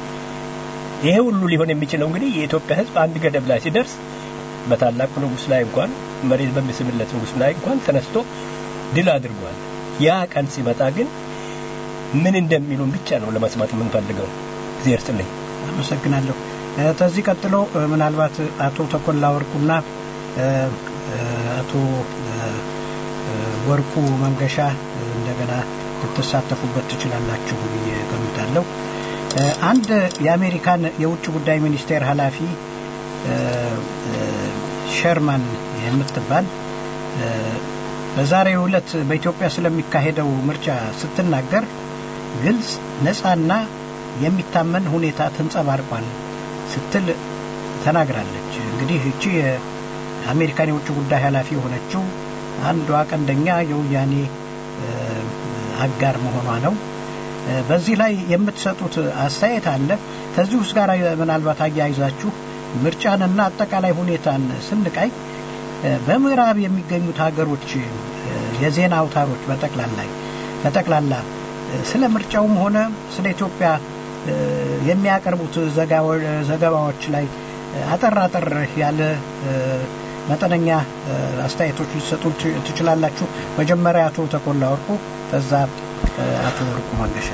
ይሄ ሁሉ ሊሆን የሚችለው እንግዲህ የኢትዮጵያ ሕዝብ አንድ ገደብ ላይ ሲደርስ በታላቁ ንጉሥ ላይ እንኳን መሬት በሚስምለት ንጉሥ ላይ እንኳን ተነስቶ ድል አድርጓል። ያ ቀን ሲመጣ ግን ምን እንደሚሉን ብቻ ነው ለመስማት የምንፈልገው። እግዚአብሔር ይስጥልኝ። አመሰግናለሁ። እ፣ ከዚህ ቀጥሎ እ፣ ምናልባት አቶ ተኮላ ወርቁና እ፣ እ፣ አቶ እ፣ እ፣ ወርቁ መንገሻ እ፣ እንደገና ልትሳተፉበት ትችላላችሁ ብዬ ገምታለሁ። እ፣ አንድ የአሜሪካን የውጭ ጉዳይ ሚኒስቴር ኃላፊ እ፣ እ፣ ሸርማን የምትባል እ፣ በዛሬው ዕለት በኢትዮጵያ ስለሚካሄደው ምርጫ ስትናገር ግልጽ ነፃና የሚታመን ሁኔታ ተንጸባርቋል ስትል ተናግራለች። እንግዲህ እቺ የአሜሪካን የውጭ ጉዳይ ኃላፊ የሆነችው አንዷ ቀንደኛ የወያኔ እ፣ አጋር መሆኗ ነው። እ፣ በዚህ ላይ የምትሰጡት አስተያየት አለ። ከዚህ ውስጥ ጋር ምናልባት አያይዛችሁ ምርጫንና አጠቃላይ ሁኔታን ስንቃይ እ፣ በምዕራብ የሚገኙት ሀገሮች እ፣ የዜና አውታሮች በጠቅላላ በጠቅላላ እ፣ ስለ ምርጫውም ሆነ ስለ ኢትዮጵያ እ፣ የሚያቀርቡት ዘጋዎ- ዘገባዎች ላይ እ፣ አጠር አጠር ያለ እ፣ መጠነኛ እ፣ አስተያየቶች ሊሰጡ ት- ትችላላችሁ። መጀመሪያ አቶ ተኮላ ወርቁ፣ ከዛ እ፣ አቶ ወርቁ መንገሻ።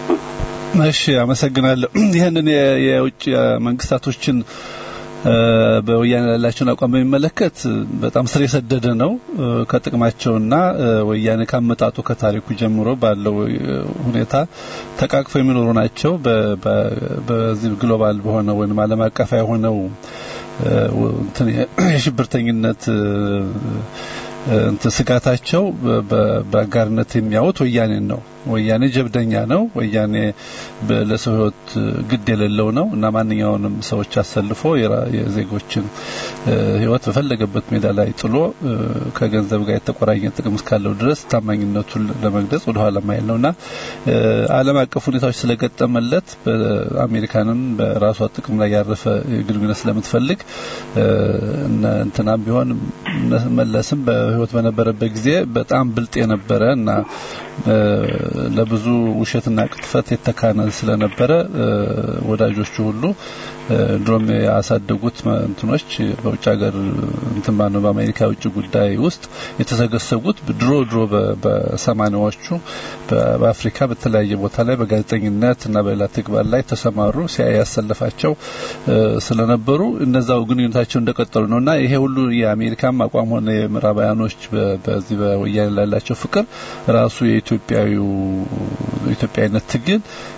እሺ አመሰግናለሁ። ይህንን የ- የውጭ መንግስታቶችን እ፣ በወያኔ ያላቸውን አቋም በሚመለከት በጣም ስር የሰደደ ነው። እ፣ ከጥቅማቸውና እ፣ ወያኔ ካመጣጡ ከታሪኩ ጀምሮ ባለው እ፣ ሁኔታ ተቃቅፈው የሚኖሩ ናቸው። በ- በ- በዚህ ግሎባል በሆነው ወይም ዓለም አቀፋዊ የሆነው እ፣ እንትን የሽብርተኝነት እ፣ እንትን ስጋታቸው በ- በ- በአጋርነት የሚያዩት ወያኔን ነው። ወያኔ ጀብደኛ ነው። ወያኔ በ- ለሰው ሕይወት ግድ የሌለው ነው እና ማንኛውንም ሰዎች አሰልፎ የራ- የዜጎችን እ፣ ሕይወት በፈለገበት ሜዳ ላይ ጥሎ እ፣ ከገንዘብ ጋር የተቆራኘ ጥቅም እስካለው ድረስ ታማኝነቱን ለመግለጽ ወደ ኋላ ማይል ነውና እ፣ ዓለም አቀፍ ሁኔታዎች ስለገጠመለት በአሜሪካንም በራሷ ጥቅም ላይ ያረፈ ግንኙነት ስለምትፈልግ እ፣ እነ እንትናም ቢሆን እነ መለስም በህይወት በነበረበት ጊዜ በጣም ብልጥ የነበረ እና እ፣ ለብዙ ውሸትና ቅጥፈት የተካነ ስለነበረ እ፣ ወዳጆቹ ሁሉ እ፣ ድሮም ያሳደጉት መ- እንትኖች በውጭ ሀገር እንትን ባነው በአሜሪካ የውጭ ጉዳይ ውስጥ የተሰገሰጉት ድሮ ድሮ በ- በሰማኒያዎቹ በ- በአፍሪካ በተለያየ ቦታ ላይ በጋዜጠኝነት እና በሌላ ተግባር ላይ ተሰማሩ ሲያይ ያሰለፋቸው እ፣ ስለነበሩ እነዛው ግንኙነታቸው እንደቀጠሉ ነው እና ይሄ ሁሉ የአሜሪካም አቋም ሆነ የምዕራባውያኖች በ- በዚህ በወያኔ ላላቸው ፍቅር ራሱ የኢትዮጵያዊው ኢትዮጵያዊነት ትግል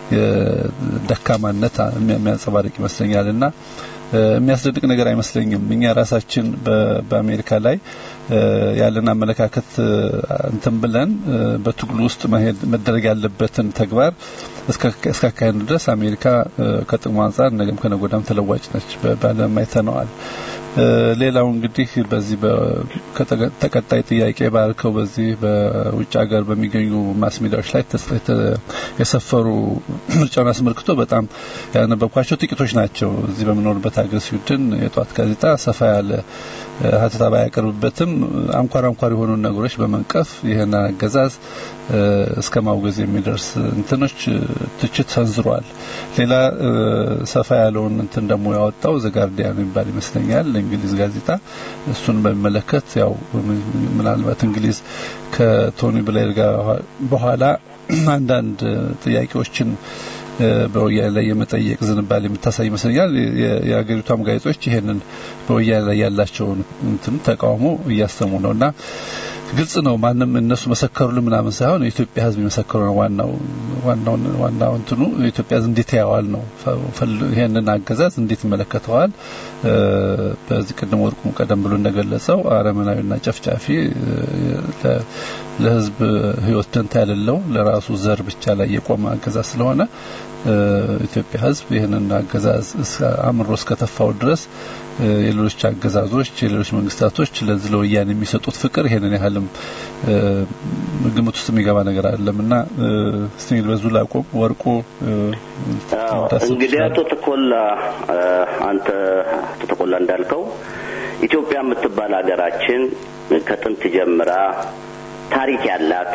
ደካማነት የሚያንጸባርቅ ይመስለኛል እና የሚያስደንቅ ነገር አይመስለኝም። እኛ ራሳችን በ- በአሜሪካ ላይ ያለን አመለካከት እንትን ብለን በትግሉ ውስጥ መሄድ መደረግ ያለበትን ተግባር እስካካሄድ ድረስ አሜሪካ ከጥቅሙ አንጻር ነገም ከነጎዳም ተለዋጭ ነች። በዓለም አይተነዋል። ሌላው እንግዲህ በዚህ ተቀጣይ ጥያቄ ባልከው በዚህ በውጭ ሀገር በሚገኙ ማስ ሚዲያዎች ላይ የሰፈሩ ምርጫውን አስመልክቶ በጣም ያነበብኳቸው ጥቂቶች ናቸው። እዚህ በምኖርበት ሀገር ስዊድን የጧት ጋዜጣ ሰፋ ያለ ሀተታ ባያቀርብበትም አንኳር አንኳር የሆኑ ነገሮች በመንቀፍ ይህን አገዛዝ እስከ ማውገዝ የሚደርስ እንትኖች ትችት ሰንዝሯል። ሌላ ሰፋ ያለውን እንትን ደግሞ ያወጣው ዘጋርዲያን የሚባል ይመስለኛል እንግሊዝ ጋዜጣ እሱን በሚመለከት ያው ምናልባት እንግሊዝ ከቶኒ ብሌር ጋር በኋላ አንዳንድ ጥያቄዎችን በወያኔ ላይ የመጠየቅ ዝንባሌ የምታሳይ ይመስለኛል። የሀገሪቷም ጋዜጦች ይሄንን በወያኔ ላይ ያላቸውን እንትን ተቃውሞ እያሰሙ ነው እና ግልጽ ነው። ማንም እነሱ መሰከሩልን ምናምን ሳይሆን የኢትዮጵያ ሕዝብ የመሰከሩ ነው። ዋናው ዋናው ዋናው እንትኑ የኢትዮጵያ ሕዝብ እንዴት ያየዋል ነው። ይሄንን አገዛዝ እንዴት ይመለከተዋል? በዚህ ቅድም ወርቁም ቀደም ብሎ እንደገለጸው አረመናዊና ጨፍጫፊ ለሕዝብ ሕይወት ደንታ ያሌለው ለራሱ ዘር ብቻ ላይ የቆመ አገዛዝ ስለሆነ ኢትዮጵያ ሕዝብ ይህንን አገዛዝ አምሮ እስከተፋው ድረስ የሌሎች አገዛዞች የሌሎች መንግስታቶች ለዚህ ለወያኔ የሚሰጡት ፍቅር ይሄንን ያህልም ግምት ውስጥ የሚገባ ነገር አይደለም እና እስቲ እንግዲህ በዙ ላቆም ወርቁ እንግዲህ አቶ ተኮላ አንተ አቶ ተኮላ እንዳልከው ኢትዮጵያ የምትባል ሀገራችን ከጥንት ጀምራ ታሪክ ያላት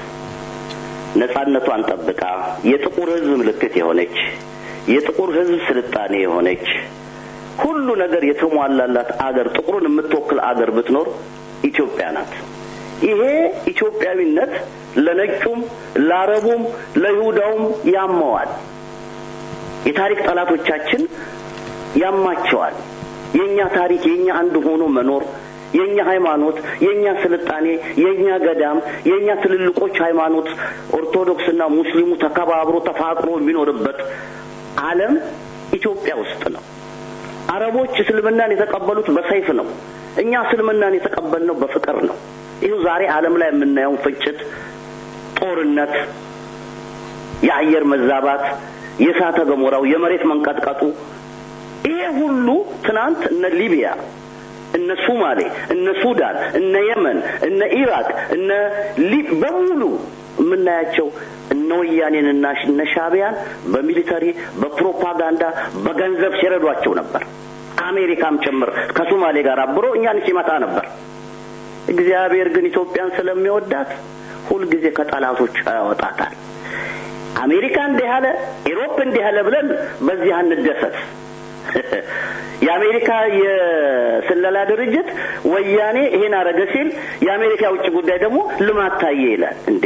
ነጻነቷን ጠብቃ የጥቁር ህዝብ ምልክት የሆነች የጥቁር ህዝብ ስልጣኔ የሆነች ሁሉ ነገር የተሟላላት አገር ጥቁሩን የምትወክል አገር ብትኖር ኢትዮጵያ ናት። ይሄ ኢትዮጵያዊነት ለነጩም፣ ለአረቡም፣ ለይሁዳውም ያመዋል። የታሪክ ጠላቶቻችን ያማቸዋል። የኛ ታሪክ የኛ አንድ ሆኖ መኖር የኛ ሃይማኖት፣ የኛ ስልጣኔ፣ የኛ ገዳም፣ የኛ ትልልቆች ሃይማኖት ኦርቶዶክስና ሙስሊሙ ተከባብሮ ተፋቅሮ የሚኖርበት ዓለም ኢትዮጵያ ውስጥ ነው። አረቦች እስልምናን የተቀበሉት በሰይፍ ነው። እኛ እስልምናን የተቀበልነው በፍቅር ነው። ይኸው ዛሬ ዓለም ላይ የምናየውን ፍጭት፣ ጦርነት፣ የአየር መዛባት፣ የእሳተ ገሞራው፣ የመሬት መንቀጥቀጡ ይሄ ሁሉ ትናንት እነ ሊቢያ እነ ሱማሌ፣ እነ ሱዳን፣ እነ የመን፣ እነ ኢራቅ፣ እነ ሊብ በሙሉ የምናያቸው እነ ወያኔንና እነ ሻዕቢያን በሚሊተሪ በፕሮፓጋንዳ በገንዘብ ሲረዷቸው ነበር። አሜሪካም ጭምር ከሶማሌ ጋር አብሮ እኛን ሲመታ ነበር። እግዚአብሔር ግን ኢትዮጵያን ስለሚወዳት ሁልጊዜ ከጠላቶች ያወጣታል። አሜሪካ እንዲህ ያለ ኢሮፕ እንዲህ ያለ ብለን በዚህ አንደሰት። የአሜሪካ የስለላ ድርጅት ወያኔ ይሄን አረገ ሲል የአሜሪካ የውጭ ጉዳይ ደግሞ ልማት ታየ ይላል። እንዴ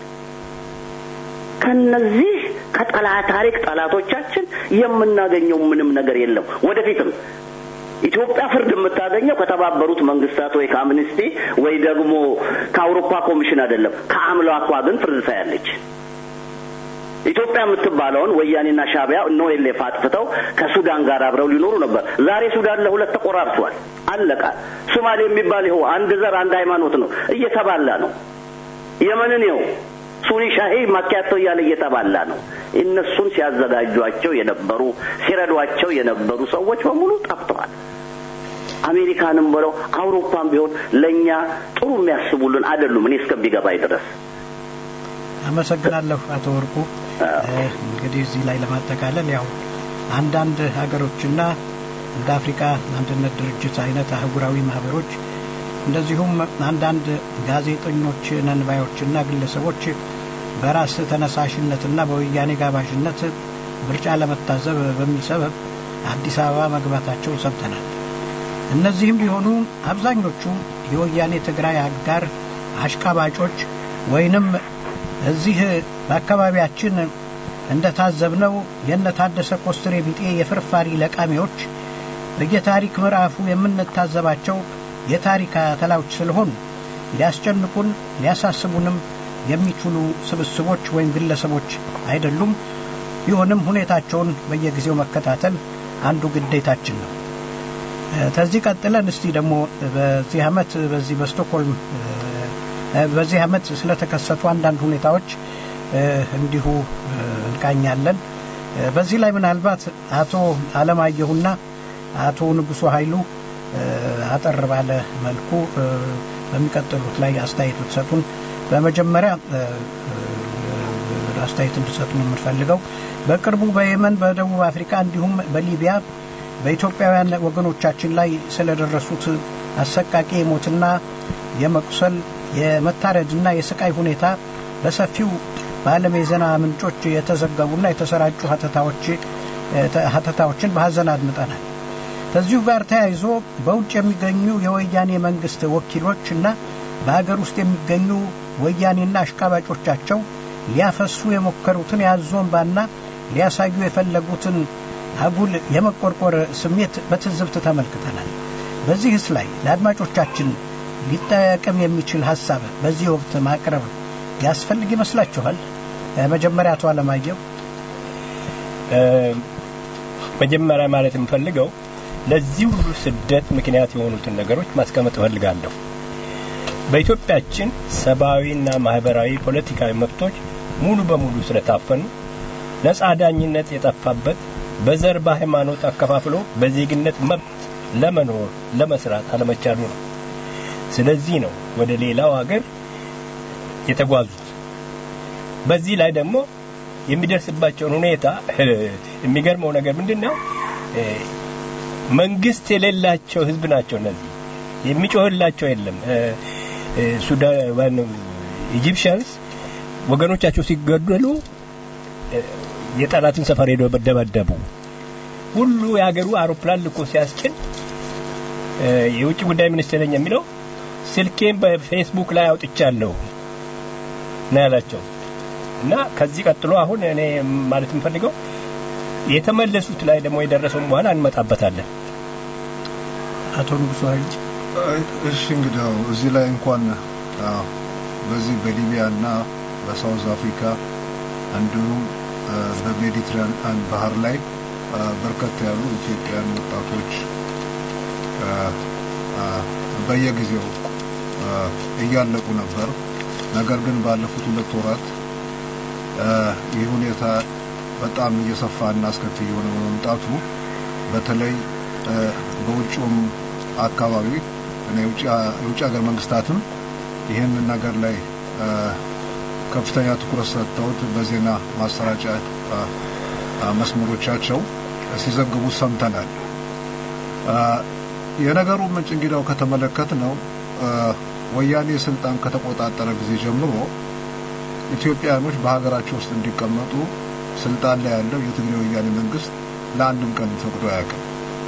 ከነዚህ ከጠላ ታሪክ ጠላቶቻችን የምናገኘው ምንም ነገር የለም። ወደፊትም ኢትዮጵያ ፍርድ የምታገኘው ከተባበሩት መንግስታት ወይ ከአምኒስቲ ወይ ደግሞ ከአውሮፓ ኮሚሽን አይደለም። ከአምላኳ ግን ፍርድ ታያለች። ኢትዮጵያ የምትባለውን ወያኔና ሻዕቢያ እነ ኦኤልኤፍ አጥፍተው ከሱዳን ጋር አብረው ሊኖሩ ነበር። ዛሬ ሱዳን ለሁለት ተቆራርሷል፣ አለቃ። ሶማሌ የሚባል ይኸው አንድ ዘር አንድ ሃይማኖት ነው፣ እየተባላ ነው። የመንን ይኸው ሱኒ ሻሂ ማኪያቶ እያለ እየተባላ ነው። እነሱን ሲያዘጋጇቸው የነበሩ ሲረዷቸው የነበሩ ሰዎች በሙሉ ጠፍተዋል። አሜሪካንም ብለው አውሮፓም ቢሆን ለእኛ ጥሩ የሚያስቡልን አይደሉም። እኔ እስከሚገባኝ ድረስ አመሰግናለሁ አቶ ወርቁ። እንግዲህ እዚህ ላይ ለማጠቃለል ያው አንዳንድ ሀገሮችና እንደ አፍሪካ አንድነት ድርጅት አይነት አህጉራዊ ማህበሮች እንደዚሁም አንዳንድ ጋዜጠኞች ነንባዮችና ግለሰቦች በራስ ተነሳሽነትና በወያኔ ጋባዥነት ምርጫ ለመታዘብ በሚል ሰበብ አዲስ አበባ መግባታቸው ሰምተናል። እነዚህም ቢሆኑ አብዛኞቹ የወያኔ ትግራይ አጋር አሽቃባጮች ወይንም እዚህ በአካባቢያችን እንደታዘብነው የነታደሰ ኮስትሬ ቢጤ የፍርፋሪ ለቃሚዎች በየታሪክ ምዕራፉ የምንታዘባቸው የታሪክ አተላዎች ስለሆኑ ሊያስጨንቁን ሊያሳስቡንም የሚችሉ ስብስቦች ወይም ግለሰቦች አይደሉም። ቢሆንም ሁኔታቸውን በየጊዜው መከታተል አንዱ ግዴታችን ነው። ከዚህ ቀጥለን እስቲ ደግሞ በዚህ አመት በዚህ በስቶክሆልም በዚህ አመት ስለተከሰቱ አንዳንድ ሁኔታዎች እንዲሁ እንቃኛለን። በዚህ ላይ ምናልባት አቶ አለማየሁና አቶ ንጉሱ ኃይሉ አጠር ባለ መልኩ በሚቀጥሉት ላይ አስተያየት ብትሰጡን። በመጀመሪያ አስተያየት እንድሰጡን የምንፈልገው በቅርቡ በየመን፣ በደቡብ አፍሪካ እንዲሁም በሊቢያ በኢትዮጵያውያን ወገኖቻችን ላይ ስለደረሱት አሰቃቂ የሞትና የመቁሰል የመታረድና የስቃይ ሁኔታ በሰፊው በዓለም የዜና ምንጮች የተዘገቡና የተሰራጩ ሀተታዎች ሀተታዎችን በሀዘን አድምጠናል። ከዚሁ ጋር ተያይዞ በውጭ የሚገኙ የወያኔ መንግስት ወኪሎች እና በሀገር ውስጥ የሚገኙ ወያኔና አሽቃባጮቻቸው ሊያፈሱ የሞከሩትን የአዞምባና ሊያሳዩ የፈለጉትን አጉል የመቆርቆር ስሜት በትዝብት ተመልክተናል። በዚህስ ላይ ለአድማጮቻችን ሊጠቅም የሚችል ሀሳብ በዚህ ወቅት ማቅረብ ያስፈልግ ይመስላችኋል? መጀመሪያ አቶ አለማየሁ። መጀመሪያ ማለት የምፈልገው ለዚህ ሁሉ ስደት ምክንያት የሆኑትን ነገሮች ማስቀመጥ እፈልጋለሁ። በኢትዮጵያችን ሰብአዊና ማህበራዊ ፖለቲካዊ መብቶች ሙሉ በሙሉ ስለታፈኑ ነጻ ዳኝነት የጠፋበት በዘር በሃይማኖት አከፋፍሎ በዜግነት መብት ለመኖር ለመስራት አለመቻሉ ነው። ስለዚህ ነው ወደ ሌላው ሀገር የተጓዙት። በዚህ ላይ ደግሞ የሚደርስባቸውን ሁኔታ የሚገርመው ነገር ምንድን ነው? መንግስት የሌላቸው ህዝብ ናቸው። እነዚህ የሚጮህላቸው የለም። ሱዳን ኢጂፕሽያንስ ወገኖቻቸው ሲገደሉ የጠላትን ሰፈር ሄደው ደበደቡ። ሁሉ የሀገሩ አውሮፕላን ልኮ ሲያስጭን የውጭ ጉዳይ ሚኒስቴር ነኝ የሚለው ስልኬን በፌስቡክ ላይ አውጥቻለሁ ነው ያላቸው። እና ከዚህ ቀጥሎ አሁን እኔ ማለት የምፈልገው የተመለሱት ላይ ደግሞ የደረሰውን በኋላ እንመጣበታለን። አቶ ንጉሱ ኃይል እሺ እንግዲህ ያው እዚህ ላይ እንኳን አዎ በዚህ በሊቢያ እና በሳውዝ አፍሪካ እንዲሁም በሜዲትራኒያን ባህር ላይ በርከት ያሉ ኢትዮጵያውያን ወጣቶች በየጊዜው እያለቁ ነበር። ነገር ግን ባለፉት ሁለት ወራት ይህ ሁኔታ በጣም እየሰፋ እና አስከፊ የሆነ በመምጣቱ በተለይ በውጭውም አካባቢ እና የውጭ ሀገር መንግስታትም ይህንን ነገር ላይ ከፍተኛ ትኩረት ሰጥተውት በዜና ማሰራጫ መስመሮቻቸው ሲዘግቡ ሰምተናል። የነገሩ ምንጭ እንግዲያው ከተመለከት ነው ወያኔ ስልጣን ከተቆጣጠረ ጊዜ ጀምሮ ኢትዮጵያኖች በሀገራቸው ውስጥ እንዲቀመጡ ስልጣን ላይ ያለው የትግራይ ወያኔ መንግስት ለአንድም ቀን ፈቅዶ አያውቅም።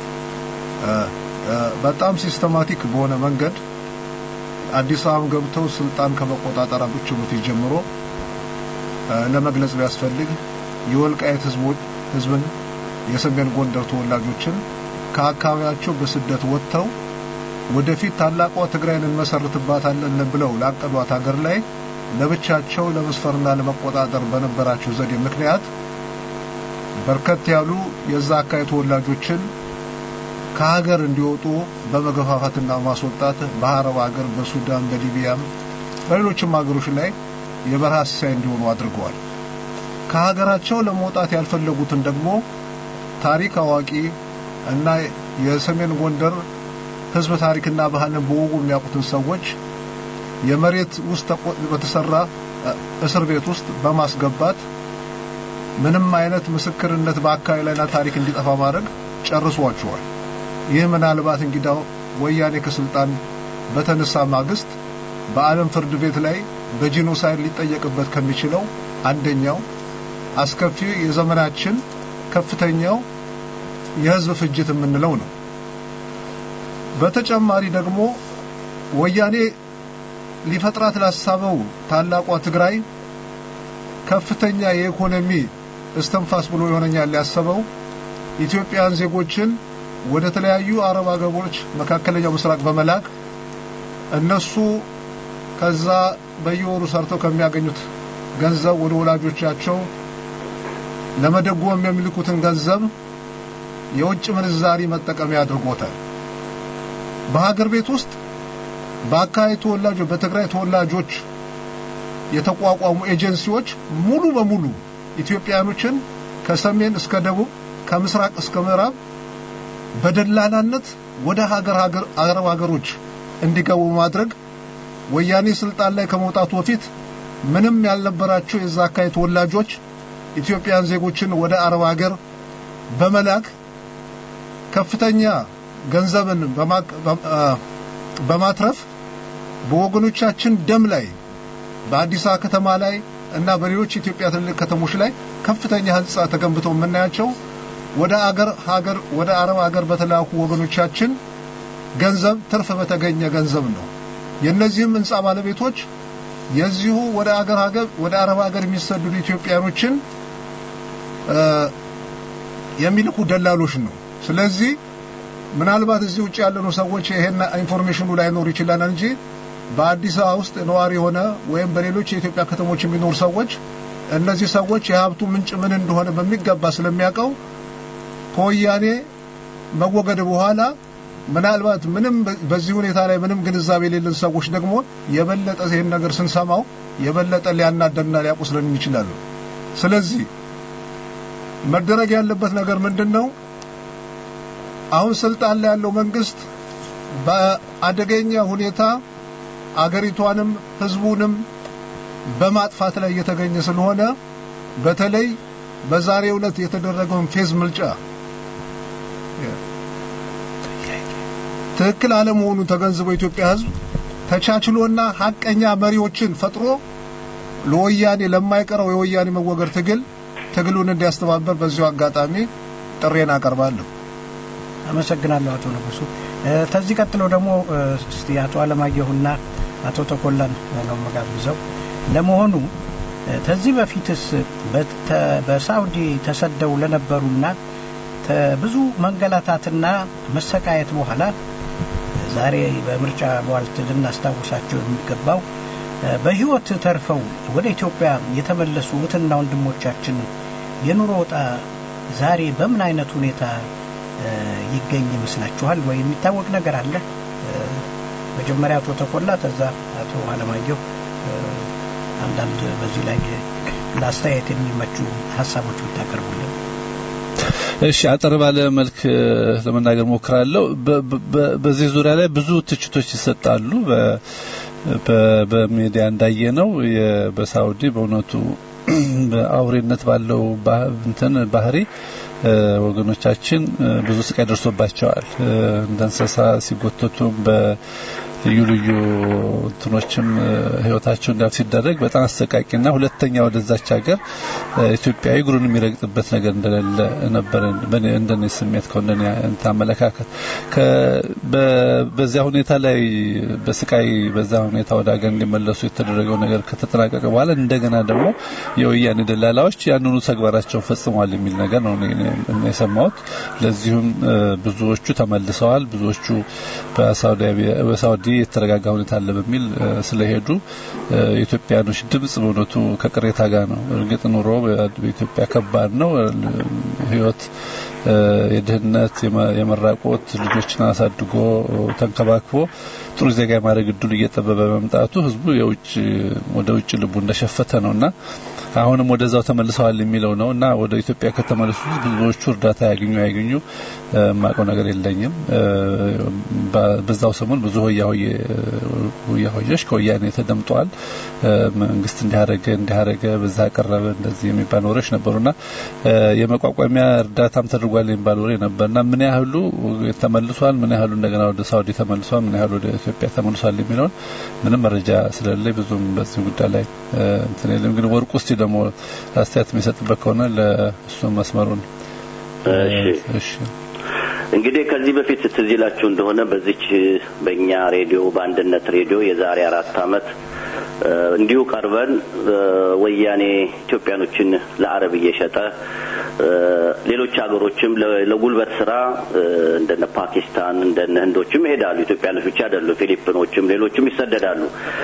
በጣም ሲስተማቲክ በሆነ መንገድ አዲስ አበባ ገብተው ስልጣን ከመቆጣጠራቸው በፊት ጀምሮ ለመግለጽ ቢያስፈልግ የወልቃየት ህዝቦች ህዝብን የሰሜን ጎንደር ተወላጆችን ከአካባቢያቸው በስደት ወጥተው ወደፊት ታላቋ ትግራይን እንመሰርትባታለን ብለው ላቀዷት ሀገር ላይ ለብቻቸው ለመስፈርና ለመቆጣጠር በነበራቸው ዘዴ ምክንያት በርከት ያሉ የዛ አካባቢ ተወላጆችን ከሀገር እንዲወጡ በመገፋፋትና ማስወጣት በአረብ ሀገር፣ በሱዳን፣ በሊቢያም በሌሎችም ሀገሮች ላይ የበረሃ ሲሳይ እንዲሆኑ አድርገዋል። ከሀገራቸው ለመውጣት ያልፈለጉትን ደግሞ ታሪክ አዋቂ እና የሰሜን ጎንደር ህዝብ ታሪክና ባህልን በወጉ የሚያውቁትን ሰዎች የመሬት ውስጥ በተሰራ እስር ቤት ውስጥ በማስገባት ምንም አይነት ምስክርነት በአካባቢ ላይና ታሪክ እንዲጠፋ ማድረግ ጨርሷቸዋል። ይህ ምናልባት እንግዳው ወያኔ ከስልጣን በተነሳ ማግስት በዓለም ፍርድ ቤት ላይ በጂኖሳይድ ሊጠየቅበት ከሚችለው አንደኛው አስከፊ የዘመናችን ከፍተኛው የህዝብ ፍጅት የምንለው ነው። በተጨማሪ ደግሞ ወያኔ ሊፈጥራት ላሳበው ታላቋ ትግራይ ከፍተኛ የኢኮኖሚ እስትንፋስ ብሎ ይሆነኛል ያሰበው ኢትዮጵያን ዜጎችን ወደ ተለያዩ አረብ አገሮች መካከለኛው ምስራቅ በመላክ እነሱ ከዛ በየወሩ ሰርተው ከሚያገኙት ገንዘብ ወደ ወላጆቻቸው ለመደጎም የሚልኩትን ገንዘብ የውጭ ምንዛሪ መጠቀሚያ አድርጎታል። በሀገር ቤት ውስጥ በአካባቢ ተወላጆች በትግራይ ተወላጆች የተቋቋሙ ኤጀንሲዎች ሙሉ በሙሉ ኢትዮጵያኖችን ከሰሜን እስከ ደቡብ ከምስራቅ እስከ ምዕራብ በደላላነት ወደ ሀገር ሀገር አረብ ሀገሮች እንዲገቡ ማድረግ ወያኔ ስልጣን ላይ ከመውጣቱ በፊት ምንም ያልነበራቸው የዛ አካባቢ ተወላጆች ኢትዮጵያን ዜጎችን ወደ አረብ ሀገር በመላክ ከፍተኛ ገንዘብን በማትረፍ በወገኖቻችን ደም ላይ በአዲስ አበባ ከተማ ላይ እና በሌሎች የኢትዮጵያ ትልልቅ ከተሞች ላይ ከፍተኛ ህንጻ ተገንብተው የምናያቸው ወደ አገር ሀገር ወደ አረብ ሀገር በተላኩ ወገኖቻችን ገንዘብ ትርፍ በተገኘ ገንዘብ ነው። የእነዚህም ህንጻ ባለቤቶች የዚሁ ወደ አገር ሀገር ወደ አረብ ሀገር የሚሰደዱ ኢትዮጵያኖችን የሚልኩ ደላሎች ነው። ስለዚህ ምናልባት እዚህ ውጭ ያለነው ሰዎች ይሄን ኢንፎርሜሽኑ ላይኖር ይችላል እንጂ በአዲስ አበባ ውስጥ ነዋሪ የሆነ ወይም በሌሎች የኢትዮጵያ ከተሞች የሚኖሩ ሰዎች እነዚህ ሰዎች የሀብቱ ምንጭ ምን እንደሆነ በሚገባ ስለሚያውቀው ከወያኔ መወገድ በኋላ ምናልባት ምንም በዚህ ሁኔታ ላይ ምንም ግንዛቤ የሌለን ሰዎች ደግሞ የበለጠ ይህን ነገር ስንሰማው የበለጠ ሊያናደንና ሊያቆስለን ይችላሉ። ስለዚህ መደረግ ያለበት ነገር ምንድን ነው? አሁን ስልጣን ላይ ያለው መንግስት በአደገኛ ሁኔታ አገሪቷንም ህዝቡንም በማጥፋት ላይ እየተገኘ ስለሆነ በተለይ በዛሬው ዕለት የተደረገውን ፌዝ ምርጫ ትክክል አለመሆኑን ተገንዝበው የኢትዮጵያ ህዝብ ተቻችሎና ሀቀኛ መሪዎችን ፈጥሮ ለወያኔ ለማይቀረው የወያኔ መወገድ ትግል ትግሉን እንዲያስተባበር በዚሁ አጋጣሚ ጥሬን አቀርባለሁ። አመሰግናለሁ አቶ ንጉሱ። ከዚህ ቀጥሎ ደግሞ እስቲ አቶ አለማየሁና አቶ ተኮላን ነው መጋብዘው። ለመሆኑ ከዚህ በፊትስ በሳውዲ ተሰደው ለነበሩና ብዙ መንገላታትና መሰቃየት በኋላ ዛሬ በምርጫ ቧልት ልናስታውሳቸው የሚገባው በህይወት ተርፈው ወደ ኢትዮጵያ የተመለሱ እህትና ወንድሞቻችን የኑሮ ወጣ ዛሬ በምን አይነት ሁኔታ ይገኝ ይመስላችኋል? ወይ የሚታወቅ ነገር አለ? መጀመሪያ አቶ ተኮላ፣ ከዛ አቶ አለማየሁ አንዳንድ በዚህ ላይ ለአስተያየት የሚመቹ ሀሳቦች ብታቀርቡልን። እሺ አጠር ባለ መልክ ለመናገር ሞክራለሁ። በዚህ ዙሪያ ላይ ብዙ ትችቶች ይሰጣሉ። በሚዲያ እንዳየ ነው በሳውዲ በእውነቱ በአውሬነት ባለው እንትን ባህሪ ወገኖቻችን ብዙ ስቃይ ደርሶባቸዋል። እንደ እንስሳ ሲጎተቱም በልዩ ልዩ እንትኖችም ህይወታቸው እንዳል ሲደረግ በጣም አሰቃቂና ሁለተኛ ወደዛች ሀገር ኢትዮጵያዊ እግሩን የሚረግጥበት ነገር እንደሌለ ነበር እንደኔ ስሜት ከሆነ አመለካከት በዚያ ሁኔታ ላይ በስቃይ በዛ ሁኔታ ወደ ሀገር እንዲመለሱ የተደረገው ነገር ከተጠናቀቀ በኋላ እንደገና ደግሞ የወያኔ ደላላዎች ያንኑ ተግባራቸውን ፈጽመዋል የሚል ነገር ነው የሰማሁት። ለዚሁም ብዙዎቹ ተመልሰዋል። ብዙዎቹ በሳውዲ የተረጋጋ ሁኔታ አለ በሚል ስለሄዱ የኢትዮጵያኖች ድምጽ በእውነቱ ከቅሬታ ጋር ነው። እርግጥ ኑሮ በኢትዮጵያ ከባድ ነው። ህይወት የድህነት የመራቆት ልጆችን አሳድጎ ተንከባክቦ ጥሩ ዜጋ የማድረግ እድሉ እየጠበበ መምጣቱ ህዝቡ የውጭ ወደ ውጭ ልቡ እንደሸፈተ ነውና አሁንም ወደዛው ተመልሰዋል የሚለው ነው እና ወደ ኢትዮጵያ ከተመለሱ ብዙዎቹ እርዳታ ያገኙ ያገኙ የማውቀው ነገር የለኝም። በዛው ሰሞን ብዙ ሆያ ሆያዎች ከወያኔ ተደምጠዋል። መንግስት እንዲያረገ እንዲያረገ በዛ ቀረበ እንደዚህ የሚባል ወሬዎች ነበሩና የመቋቋሚያ እርዳታም ተደርጓል የሚባል ወሬ ነበርና ምን ያህሉ ተመልሷል፣ ምን ያህሉ እንደገና ወደ ሳውዲ ተመልሷል፣ ምን ያህሉ ወደ ኢትዮጵያ ተመልሷል የሚለውን ምንም መረጃ ስለሌለ ብዙም በዚህ ጉዳይ ላይ እንትን የለም። ግን ወርቁ እስቲ ደግሞ አስተያየት የሚሰጥበት ከሆነ ለእሱ መስመሩን እሺ እንግዲህ ከዚህ በፊት ትዝ ይላችሁ እንደሆነ በዚች በእኛ ሬዲዮ በአንድነት ሬዲዮ የዛሬ አራት አመት እንዲሁ ቀርበን ወያኔ ኢትዮጵያኖችን ለአረብ እየሸጠ ሌሎች ሀገሮችም ለጉልበት ስራ እንደነ ፓኪስታን እንደነ ህንዶችም ይሄዳሉ። ኢትዮጵያኖች ብቻ አይደሉ፣ ፊሊፒኖችም ሌሎችም ይሰደዳሉ።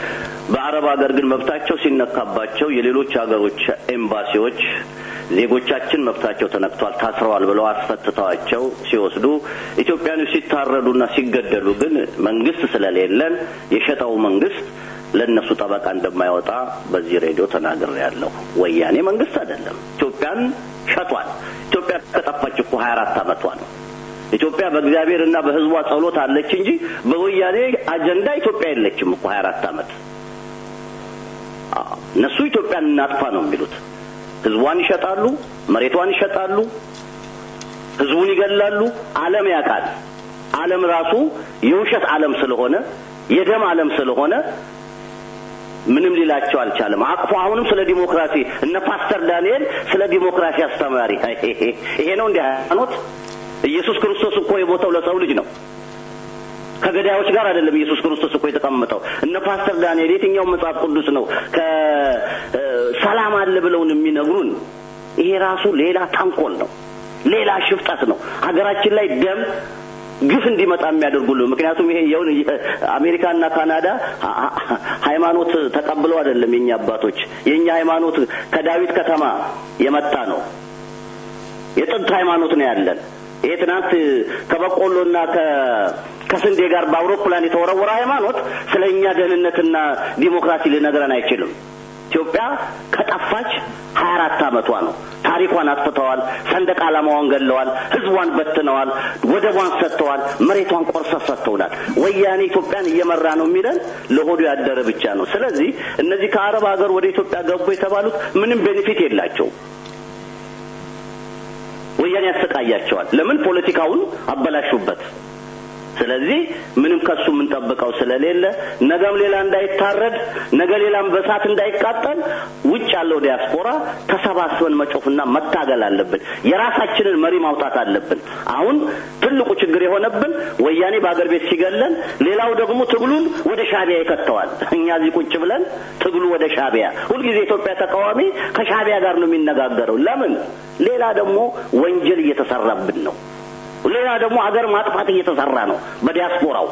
በአረብ ሀገር ግን መብታቸው ሲነካባቸው የሌሎች ሀገሮች ኤምባሲዎች ዜጎቻችን መብታቸው ተነክቷል፣ ታስረዋል ብለው አስፈትተዋቸው ሲወስዱ ኢትዮጵያኖች ሲታረዱና ሲገደሉ ግን መንግስት ስለሌለን የሸጠው መንግስት ለእነሱ ጠበቃ እንደማይወጣ በዚህ ሬዲዮ ተናግሬያለሁ። ወያኔ መንግስት አይደለም፣ ኢትዮጵያን ሸጧል። ኢትዮጵያ ከጠፋች እኮ ሀያ አራት አመቷ ነው። ኢትዮጵያ በእግዚአብሔርና በሕዝቧ ጸሎት አለች እንጂ በወያኔ አጀንዳ ኢትዮጵያ የለችም እኮ ሀያ አራት አመት። እነሱ ኢትዮጵያን እናጥፋ ነው የሚሉት። ሕዝቧን ይሸጣሉ፣ መሬቷን ይሸጣሉ፣ ሕዝቡን ይገላሉ። ዓለም ያውቃል። ዓለም ራሱ የውሸት ዓለም ስለሆነ የደም ዓለም ስለሆነ ምንም ሊላቸው አልቻለም። አቅፎ አሁንም ስለ ዲሞክራሲ እነ ፓስተር ዳንኤል ስለ ዲሞክራሲ አስተማሪ ይሄ ነው እንዲህ ሃይማኖት ኢየሱስ ክርስቶስ እኮ የሞተው ለሰው ልጅ ነው። ከገዳዮች ጋር አይደለም ኢየሱስ ክርስቶስ እኮ የተቀመጠው። እነ ፓስተር ዳንኤል የትኛው መጽሐፍ ቅዱስ ነው ከሰላም አለ ብለውን የሚነግሩን? ይሄ ራሱ ሌላ ተንኮል ነው፣ ሌላ ሽፍጠት ነው። ሀገራችን ላይ ደም ግፍ እንዲመጣ የሚያደርጉልን። ምክንያቱም ይሄ የውን አሜሪካና ካናዳ ሃይማኖት ተቀብለው አይደለም የኛ አባቶች። የኛ ሃይማኖት ከዳዊት ከተማ የመጣ ነው። የጥንት ሃይማኖት ነው ያለን። ይሄ ትናንት ከበቆሎና ከስንዴ ጋር በአውሮፕላን የተወረወረ ሃይማኖት ስለ እኛ ደህንነትና ዲሞክራሲ ሊነግረን አይችልም። ኢትዮጵያ ከጠፋች ሀያ አራት አመቷ ነው። ታሪኳን አጥፍተዋል። ሰንደቅ ዓላማዋን ገለዋል። ህዝቧን በትነዋል። ወደቧን ሰጥተዋል። መሬቷን ቆርሰት ሰጥተውናል። ወያኔ ኢትዮጵያን እየመራ ነው የሚለን ለሆዱ ያደረ ብቻ ነው። ስለዚህ እነዚህ ከአረብ ሀገር ወደ ኢትዮጵያ ገቡ የተባሉት ምንም ቤኔፊት የላቸውም። ወያኔ ያሰቃያቸዋል። ለምን? ፖለቲካውን አበላሹበት። ስለዚህ ምንም ከሱ የምንጠብቀው ስለሌለ ነገም ሌላ እንዳይታረድ ነገ ሌላም በሳት እንዳይቃጠል ውጭ ያለው ዲያስፖራ ተሰባስበን መጮፍና መታገል አለብን። የራሳችንን መሪ ማውጣት አለብን። አሁን ትልቁ ችግር የሆነብን ወያኔ በአገር ቤት ሲገለን፣ ሌላው ደግሞ ትግሉን ወደ ሻቢያ ይከተዋል። እኛ እዚህ ቁጭ ብለን ትግሉ ወደ ሻቢያ ሁልጊዜ የኢትዮጵያ ተቃዋሚ ከሻቢያ ጋር ነው የሚነጋገረው። ለምን? ሌላ ደግሞ ወንጀል እየተሰራብን ነው። ሌላ ደግሞ ሀገር ማጥፋት እየተሰራ ነው በዲያስፖራው።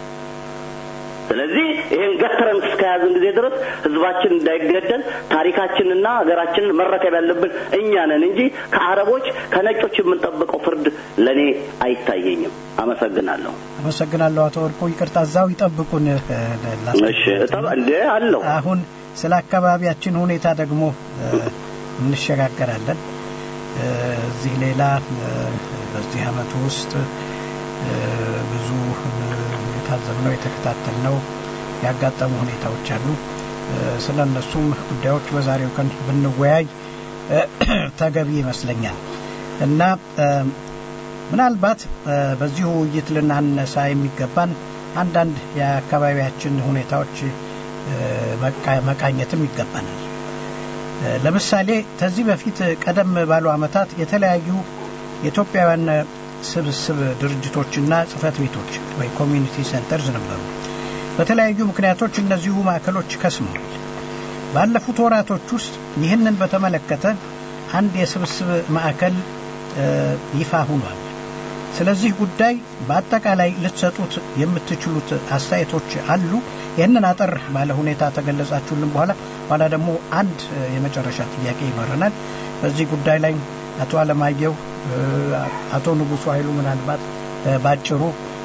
ስለዚህ ይሄን ገትረን እስከያዝን ጊዜ ድረስ ህዝባችን እንዳይገደል ታሪካችንና ሀገራችንን መረከብ ያለብን እኛ ነን እንጂ ከአረቦች ከነጮች የምንጠብቀው ፍርድ ለእኔ አይታየኝም። አመሰግናለሁ። አመሰግናለሁ አቶ ወርቁ። ይቅርታ እዛው ይጠብቁን። እሺ እንደ አለው አሁን ስለ አካባቢያችን ሁኔታ ደግሞ እንሸጋገራለን። እዚህ ሌላ በዚህ አመት ውስጥ ብዙ የታዘብነው የተከታተልነው ያጋጠሙ ሁኔታዎች አሉ። ስለ እነሱም ጉዳዮች በዛሬው ቀን ብንወያይ ተገቢ ይመስለኛል እና ምናልባት በዚሁ ውይይት ልናነሳ የሚገባን አንዳንድ የአካባቢያችን ሁኔታዎች መቃኘትም ይገባናል። ለምሳሌ ከዚህ በፊት ቀደም ባሉ ዓመታት የተለያዩ የኢትዮጵያውያን ስብስብ ድርጅቶችና ጽህፈት ቤቶች ወይ ኮሚኒቲ ሴንተርዝ ነበሩ። በተለያዩ ምክንያቶች እነዚሁ ማዕከሎች ከስመዋል። ባለፉት ወራቶች ውስጥ ይህንን በተመለከተ አንድ የስብስብ ማዕከል ይፋ ሆኗል። ስለዚህ ጉዳይ በአጠቃላይ ልትሰጡት የምትችሉት አስተያየቶች አሉ። ይህንን አጠር ባለ ሁኔታ ተገለጻችሁልን በኋላ ኋላ ደግሞ አንድ የመጨረሻ ጥያቄ ይኖረናል። በዚህ ጉዳይ ላይ አቶ አለማየሁ፣ አቶ ንጉሱ ኃይሉ ምናልባት ባጭሩ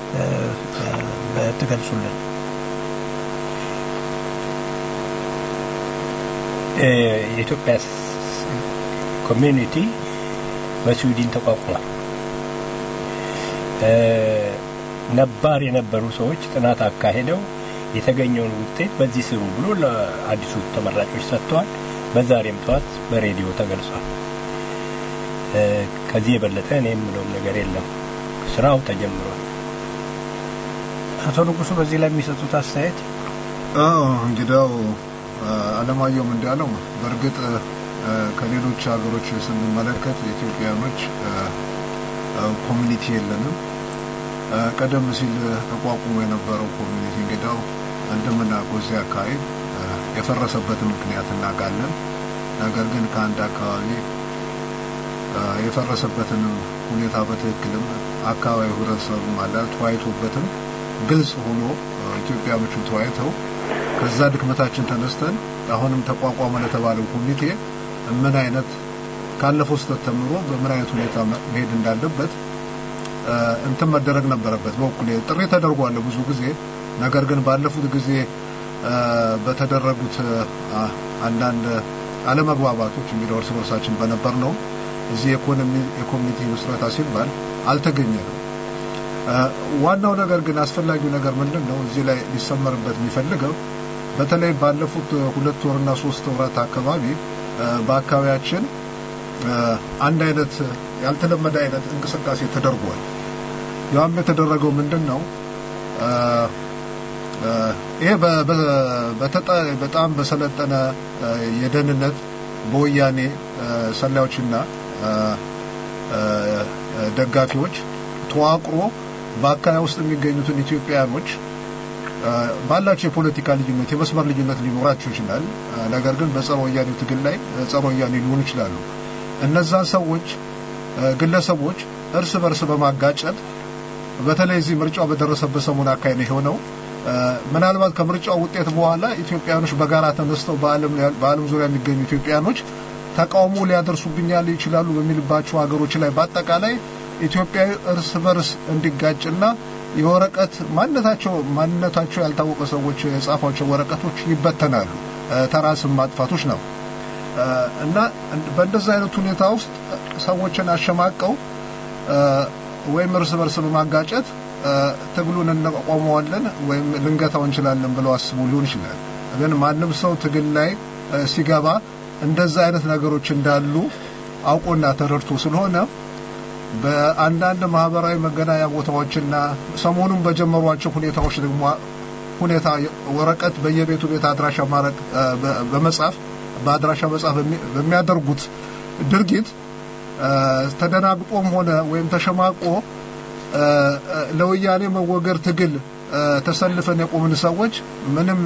ትገልጹልን። የኢትዮጵያ ኮሚዩኒቲ በስዊድን ተቋቁሟል። ነባር የነበሩ ሰዎች ጥናት አካሄደው የተገኘውን ውጤት በዚህ ስሩ ብሎ ለአዲሱ ተመራጮች ሰጥተዋል። በዛሬም ጠዋት በሬዲዮ ተገልጿል። ከዚህ የበለጠ እኔ የምለውም ነገር የለም። ስራው ተጀምሯል። አቶ ንጉሱ በዚህ ላይ የሚሰጡት አስተያየት? አዎ እንግዲያው አለማየሁም እንዳለው በእርግጥ ከሌሎች ሀገሮች ስንመለከት ኢትዮጵያኖች ኮሚኒቲ የለንም። ቀደም ሲል ተቋቁሞ የነበረው ኮሚኒቲ እንግዲያው እንደምናውቀው እዚህ አካባቢ የፈረሰበትን ምክንያት እናውቃለን። ነገር ግን ከአንድ አካባቢ የፈረሰበትንም ሁኔታ በትክክልም አካባቢ ህብረተሰቡ ማለት ተወያይቶበትም ግልጽ ሆኖ ኢትዮጵያኖቹ ተወያይተው ከዛ ድክመታችን ተነስተን አሁንም ተቋቋመ ለተባለው ኮሚቴ ምን አይነት ካለፈው ስህተት ተምሮ በምን አይነት ሁኔታ መሄድ እንዳለበት እንትን መደረግ ነበረበት። በኩል ጥሪ ተደርጓል ብዙ ጊዜ። ነገር ግን ባለፉት ጊዜ በተደረጉት አንዳንድ አለመግባባቶች እንግዲህ እርስ በርሳችን በነበር ነው እዚህ የኢኮኖሚ የኮሚኒቲ ምስረታ ሲባል አልተገኘንም። ዋናው ነገር ግን አስፈላጊው ነገር ምንድን ነው? እዚህ ላይ ሊሰመርበት የሚፈልገው በተለይ ባለፉት ሁለት ወርና ሶስት ወራት አካባቢ በአካባቢያችን አንድ አይነት ያልተለመደ አይነት እንቅስቃሴ ተደርጓል። ያም የተደረገው ምንድን ነው? ይሄ በጣም በሰለጠነ የደህንነት በወያኔ ሰላዮችና ደጋፊዎች ተዋቅሮ በአካባቢ ውስጥ የሚገኙትን ኢትዮጵያውያኖች ባላቸው የፖለቲካ ልዩነት የመስመር ልዩነት ሊኖራቸው ይችላል። ነገር ግን በጸረ ወያኔው ትግል ላይ ጸረ ወያኔ ሊሆኑ ይችላሉ። እነዛን ሰዎች ግለሰቦች እርስ በርስ በማጋጨት በተለይ እዚህ ምርጫው በደረሰበት ሰሞን አካባቢ የሆነው ምናልባት ከምርጫው ውጤት በኋላ ኢትዮጵያኖች በጋራ ተነስተው በዓለም ዙሪያ የሚገኙ ኢትዮጵያኖች ተቃውሞ ሊያደርሱብኛል ይችላሉ በሚልባቸው ሀገሮች ላይ በአጠቃላይ ኢትዮጵያዊ እርስ በርስ እንዲጋጭና የወረቀት ማንነታቸው ማንነታቸው ያልታወቀ ሰዎች የጻፏቸው ወረቀቶች ይበተናሉ። ተራ ስም ማጥፋቶች ነው እና በእንደዚህ አይነት ሁኔታ ውስጥ ሰዎችን አሸማቀው ወይም እርስ በርስ በማጋጨት ትግሉን እንቋቋመዋለን ወይም ልንገታው እንችላለን ብለው አስቡ ሊሆን ይችላል። ግን ማንም ሰው ትግል ላይ ሲገባ እንደዛ አይነት ነገሮች እንዳሉ አውቆና ተረድቶ ስለሆነ በአንዳንድ ማህበራዊ መገናኛ ቦታዎችና ሰሞኑን በጀመሯቸው ሁኔታዎች ደግሞ ሁኔታ ወረቀት በየቤቱ ቤት አድራሻ ማረቅ በመጻፍ በአድራሻ መጻፍ በሚያደርጉት ድርጊት ተደናግጦም ሆነ ወይም ተሸማቆ ለወያኔ መወገር ትግል ተሰልፈን የቆምን ሰዎች ምንም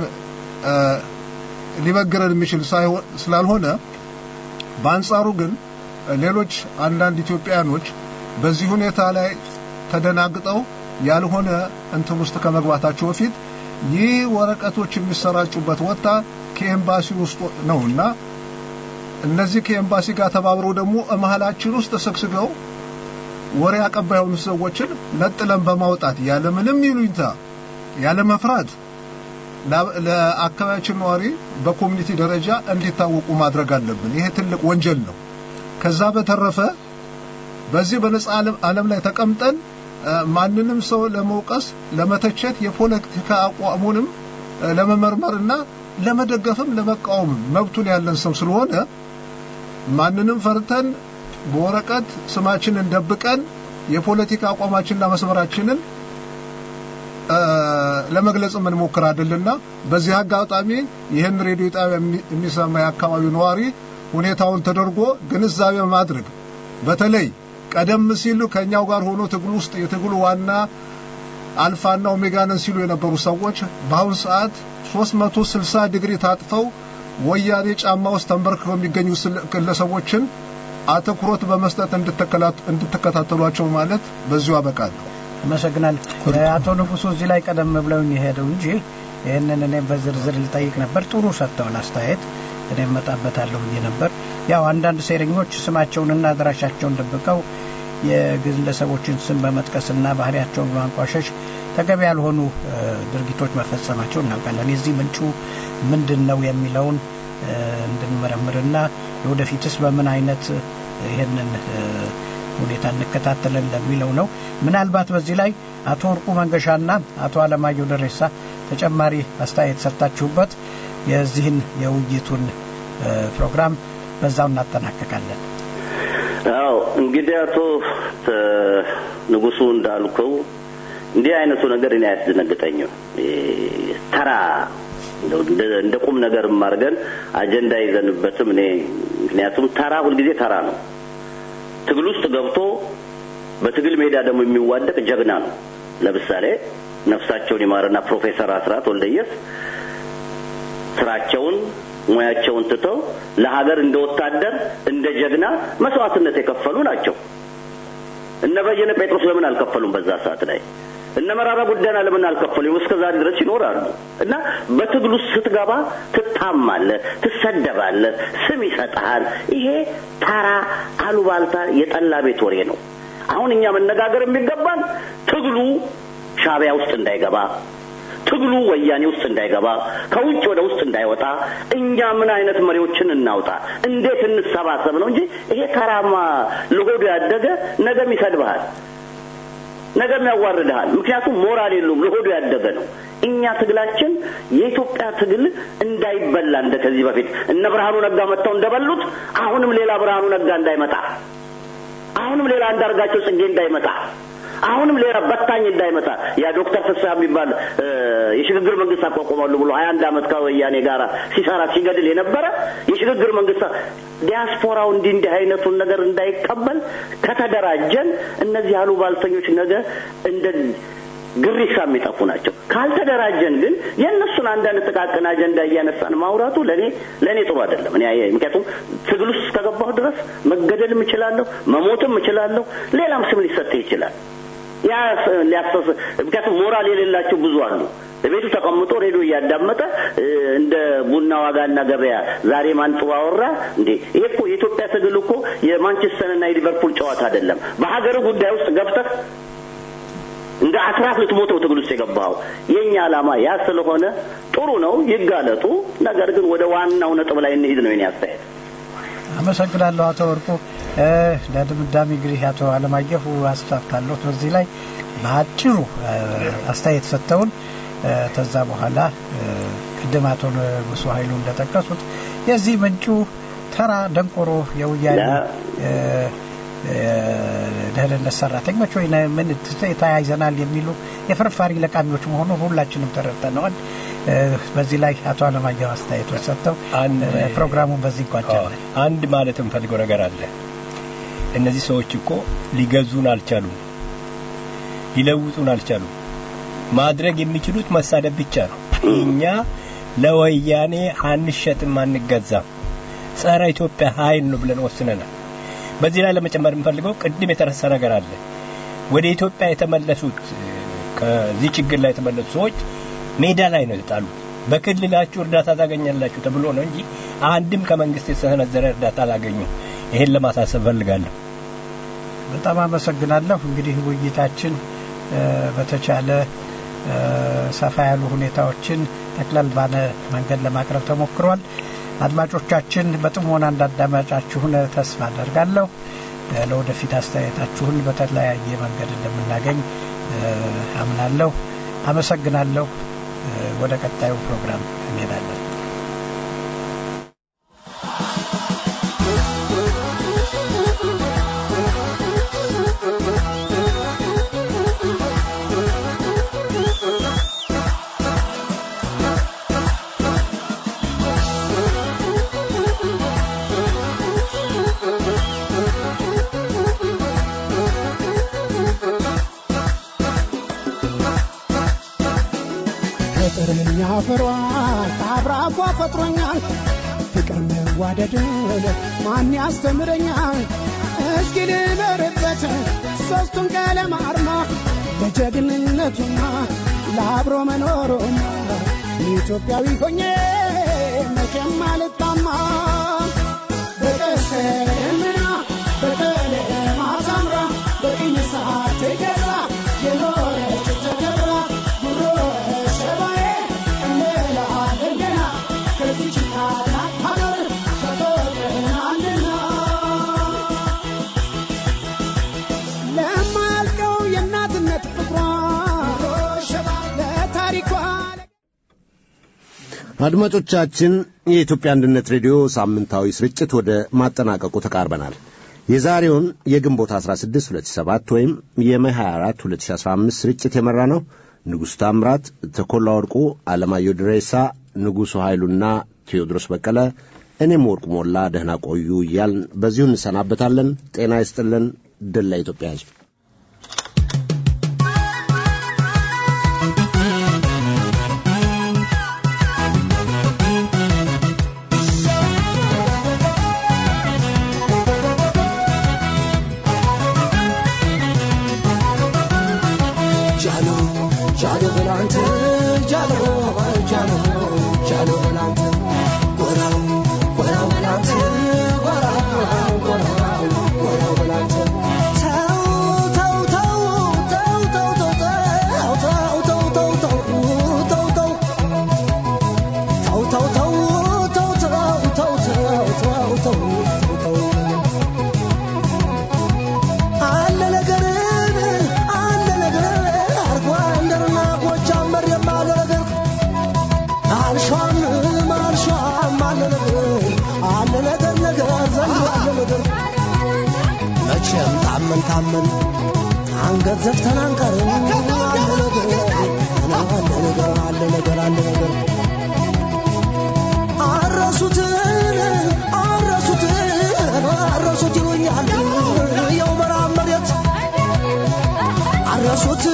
ሊበግረን የሚችል ስላልሆነ በአንጻሩ ግን ሌሎች አንዳንድ ኢትዮጵያኖች በዚህ ሁኔታ ላይ ተደናግጠው ያልሆነ እንትን ውስጥ ከመግባታቸው በፊት ይህ ወረቀቶች የሚሰራጩበት ወጣ ከኤምባሲ ውስጥ ነውና እነዚህ ከኤምባሲ ጋር ተባብረው ደግሞ መሀላችን ውስጥ ተሰግስገው ወሬ አቀባይ የሆኑ ሰዎችን ነጥለን በማውጣት ያለ ምንም ይሉኝታ ያለ መፍራት ለአካባቢያችን ነዋሪ በኮሚኒቲ ደረጃ እንዲታወቁ ማድረግ አለብን። ይሄ ትልቅ ወንጀል ነው። ከዛ በተረፈ በዚህ በነጻ ዓለም ላይ ተቀምጠን ማንንም ሰው ለመውቀስ፣ ለመተቸት የፖለቲካ አቋሙንም ለመመርመርና ለመደገፍም ለመቃወም መብቱን ያለን ሰው ስለሆነ ማንንም ፈርተን በወረቀት ስማችንን ደብቀን የፖለቲካ አቋማችንና መስመራችንን ለመግለጽ የምንሞክር አይደልና በዚህ አጋጣሚ ይህን ሬዲዮ ጣቢያ የሚሰማ የአካባቢው ነዋሪ ሁኔታውን ተደርጎ ግንዛቤ ማድረግ በተለይ ቀደም ሲሉ ከኛው ጋር ሆኖ ትግሉ ውስጥ የትግሉ ዋና አልፋና ኦሜጋ ነን ሲሉ የነበሩ ሰዎች በአሁን ሰዓት 360 ዲግሪ ታጥፈው ወያኔ ጫማ ውስጥ ተንበርክከው የሚገኙ ግለሰቦችን አትኩሮት በመስጠት እንድትከታተሏቸው ማለት በዚሁ አበቃለሁ። አመሰግናለሁ። አቶ ንጉሱ እዚህ ላይ ቀደም ብለውኝ የሄደው እንጂ ይህንን እኔም በዝርዝር ልጠይቅ ነበር። ጥሩ ሰጥተዋል አስተያየት። እኔ እመጣበታለሁ ብዬ ነበር። ያው አንዳንድ ሴረኞች ስማቸውንና አድራሻቸውን ደብቀው የግለሰቦችን ስም በመጥቀስና ባህሪያቸውን በማንቋሸሽ ተገቢ ያልሆኑ ድርጊቶች መፈጸማቸው እናውቃለን። የዚህ ምንጩ ምንድን ነው የሚለውን እንድንመረምርና የወደፊትስ በምን አይነት ይህንን ሁኔታ እንከታተለን ለሚለው ነው። ምናልባት በዚህ ላይ አቶ ወርቁ መንገሻና አቶ አለማየሁ ደሬሳ ተጨማሪ አስተያየት ሰጥታችሁበት የዚህን የውይይቱን ፕሮግራም በዛው እናጠናቀቃለን። አዎ እንግዲህ አቶ ንጉሱ እንዳልከው እንዲህ አይነቱ ነገር እኔ አያስደነግጠኝም። ተራ እንደ ቁም ነገር አድርገን አጀንዳ ይዘንበትም እኔ ምክንያቱም ተራ ሁልጊዜ ተራ ነው። ትግል ውስጥ ገብቶ በትግል ሜዳ ደግሞ የሚዋደቅ ጀግና ነው። ለምሳሌ ነፍሳቸውን ይማርና ፕሮፌሰር አስራት ወልደየስ ስራቸውን ሙያቸውን ትተው ለሀገር እንደ ወታደር እንደ ጀግና መስዋዕትነት የከፈሉ ናቸው። እነ በየነ ጴጥሮስ ለምን አልከፈሉም? በዛ ሰዓት ላይ እነ መራራ ጉዳይን ለምን አልከፈሉም? እስከ ዛሬ ድረስ ይኖራሉ። እና በትግል ውስጥ ስትገባ ትታማለህ፣ ትሰደባለህ፣ ስም ይሰጥሃል። ይሄ ተራ አሉባልታ የጠላ ቤት ወሬ ነው። አሁን እኛ መነጋገር የሚገባን ትግሉ ሻዕቢያ ውስጥ እንዳይገባ ትግሉ ወያኔ ውስጥ እንዳይገባ ከውጭ ወደ ውስጥ እንዳይወጣ እኛ ምን አይነት መሪዎችን እናውጣ፣ እንዴት እንሰባሰብ ነው እንጂ ይሄ ተራማ ለሆዱ ያደገ ነገም ይሰድብሃል፣ ነገም ያዋርድሃል። ምክንያቱም ሞራል የለውም፣ ለሆዱ ያደገ ነው። እኛ ትግላችን የኢትዮጵያ ትግል እንዳይበላ እንደ ከዚህ በፊት እነ ብርሃኑ ነጋ መጥተው እንደበሉት አሁንም ሌላ ብርሃኑ ነጋ እንዳይመጣ አሁንም ሌላ አንዳርጋቸው ጽጌ እንዳይመጣ አሁንም ሌላ በታኝ እንዳይመጣ ያ ዶክተር ፍስሐ የሚባል የሽግግር መንግስት አቋቁማሉ ብሎ ሀያ አንድ አመት ከወያኔ ጋር ሲሰራ ሲገድል የነበረ የሽግግር መንግስት ዲያስፖራው እንዲህ እንዲህ አይነቱን ነገር እንዳይቀበል ከተደራጀን እነዚህ አሉባልተኞች ነገ እንደ ግሪሳ የሚጠፉ ናቸው። ካልተደራጀን ግን የእነሱን አንዳንድ ጥቃቅን አጀንዳ እያነሳን ማውራቱ ለእኔ ለእኔ ጥሩ አይደለም። እኔ ምክንያቱም ትግል ውስጥ እስከገባሁ ድረስ መገደልም እችላለሁ፣ መሞትም እችላለሁ፣ ሌላም ስም ሊሰጥህ ይችላል። ያ ሊያሰስ ምክንያቱም ሞራል የሌላቸው ብዙ አሉ። በቤቱ ተቀምጦ ሬዲዮ እያዳመጠ እንደ ቡና ዋጋና ገበያ ዛሬ ማን ጥሩ አወራ እንዴ? ይሄ እኮ የኢትዮጵያ ትግል እኮ የማንቸስተርና የሊቨርፑል ጨዋታ አይደለም። በሀገር ጉዳይ ውስጥ ገብተህ እንደ አስራት ልትሞተው ትግል ውስጥ የገባው የኛ ዓላማ ያ ስለሆነ ጥሩ ነው፣ ይጋለጡ። ነገር ግን ወደ ዋናው ነጥብ ላይ እንሂድ ነው የኔ አስተያየት። አመሰግናለሁ አቶ ወርቁ። ለድምዳሜ እንግዲህ አቶ አለማየሁ አስፋፍታለሁ በዚህ ላይ በአጭሩ አስተያየት ሰጥተውን ከዛ በኋላ ቅድም አቶ ንጉሱ ኃይሉ እንደጠቀሱት የዚህ ምንጩ ተራ ደንቆሮ የውያኔ ደህንነት ሰራተኞች ወይ ምን ተያይዘናል የሚሉ የፍርፋሪ ለቃሚዎች መሆኑን ሁላችንም ተረድተነዋል። በዚህ ላይ አቶ አለማየሁ አስተያየቶች ሰጥተው ፕሮግራሙን በዚህ ይቋጫል። አንድ ማለት የምፈልገው ነገር አለ። እነዚህ ሰዎች እኮ ሊገዙን አልቻሉም፣ ሊለውጡን አልቻሉም። ማድረግ የሚችሉት መሳደብ ብቻ ነው። እኛ ለወያኔ አንሸጥም፣ አንገዛም፣ ጸረ ኢትዮጵያ ኃይል ነው ብለን ወስነናል። በዚህ ላይ ለመጨመር የምፈልገው ቅድም የተረሳ ነገር አለ። ወደ ኢትዮጵያ የተመለሱት ከዚህ ችግር ላይ የተመለሱ ሰዎች ሜዳ ላይ ነው የተጣሉ። በክልላችሁ እርዳታ ታገኛላችሁ ተብሎ ነው እንጂ አንድም ከመንግስት የተሰነዘረ እርዳታ አላገኙም። ይሄን ለማሳሰብ ፈልጋለሁ። በጣም አመሰግናለሁ። እንግዲህ ውይይታችን በተቻለ ሰፋ ያሉ ሁኔታዎችን ጠቅለል ባለ መንገድ ለማቅረብ ተሞክሯል። አድማጮቻችን በጥሞና እንዳዳመጫችሁን ተስፋ አደርጋለሁ። ለወደፊት አስተያየታችሁን በተለያየ መንገድ እንደምናገኝ አምናለሁ። አመሰግናለሁ። ወደ ቀጣዩ ፕሮግራም እንሄዳለን። ፍቅርኛ ፍሯ ከአብራኳ ፈጥሮኛል ፍቅር መዋደድን ማን ያስተምረኛል እስኪ ልበርበት ሦስቱን ቀለም አርማ ለጀግንነቱማ ለአብሮ መኖሩማ ኢትዮጵያዊ ሆኜ መቼም አልጣማ በቀስተ ደመና በቀለም አሳምራ በቅኝ ሰዓት ተገራ የኖረች ተከብራ ጉሮ ሸባዬ እንላለን ገና ከዚች ታላቅ ሀገር ተፈጥረናልና ለማያልቀው የእናትነት ፍቅሯ ለታሪኳ አድማጮቻችን የኢትዮጵያ አንድነት ሬዲዮ ሳምንታዊ ስርጭት ወደ ማጠናቀቁ ተቃርበናል። የዛሬውን የግንቦት 16 2007 ወይም የመይ 24 2015 ስርጭት የመራ ነው ንጉሥ ታምራት፣ ተኮላ ወርቁ፣ አለማየሁ ድሬሳ፣ ንጉሡ ኃይሉና ቴዎድሮስ በቀለ፣ እኔም ወርቁ ሞላ ደህና ቆዩ እያልን በዚሁ እንሰናበታለን። ጤና ይስጥልን። ድል ለኢትዮጵያ ሕዝብ። ጃኖ ተው ተው አለ ነገር አለ ነገር አርጎ አንደርና ጎጃም መሬም አለ ነገር አልሿም አልሿም አለ ነገር አለ ነገር ነገር ዘንድ አለ ነገር መቼም ታመን ታመን አንገት ዘፍተን አንቀርም አለ ነገር አለ ነገር አለ ነገር አለ ነገር አረሱትን አረሱትን አረሱት ይሉኛል የው መራብ መሬት አረሱት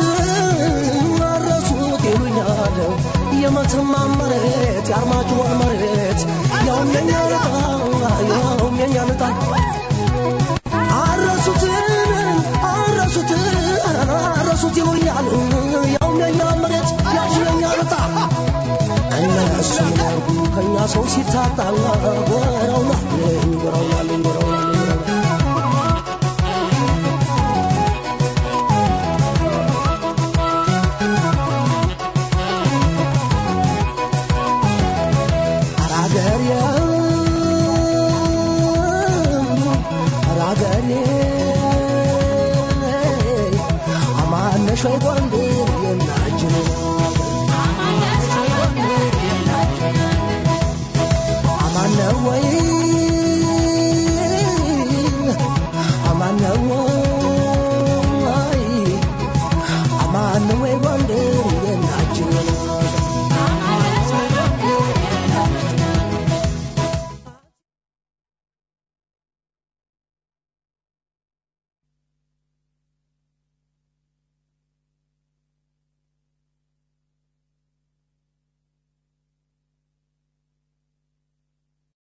አረሱት ይሉኛል የመተማ መሬት የአርማጭሆን መሬት ያውም የኛ ልጣ ያውም የኛ ልጣ አረሱት አረሱት አረሱት ይሉኛል ያውም የኛ መሬት ያውም የኛ ልጣ እነሱ ያርጉ ከኛ ሰው ሲታጣ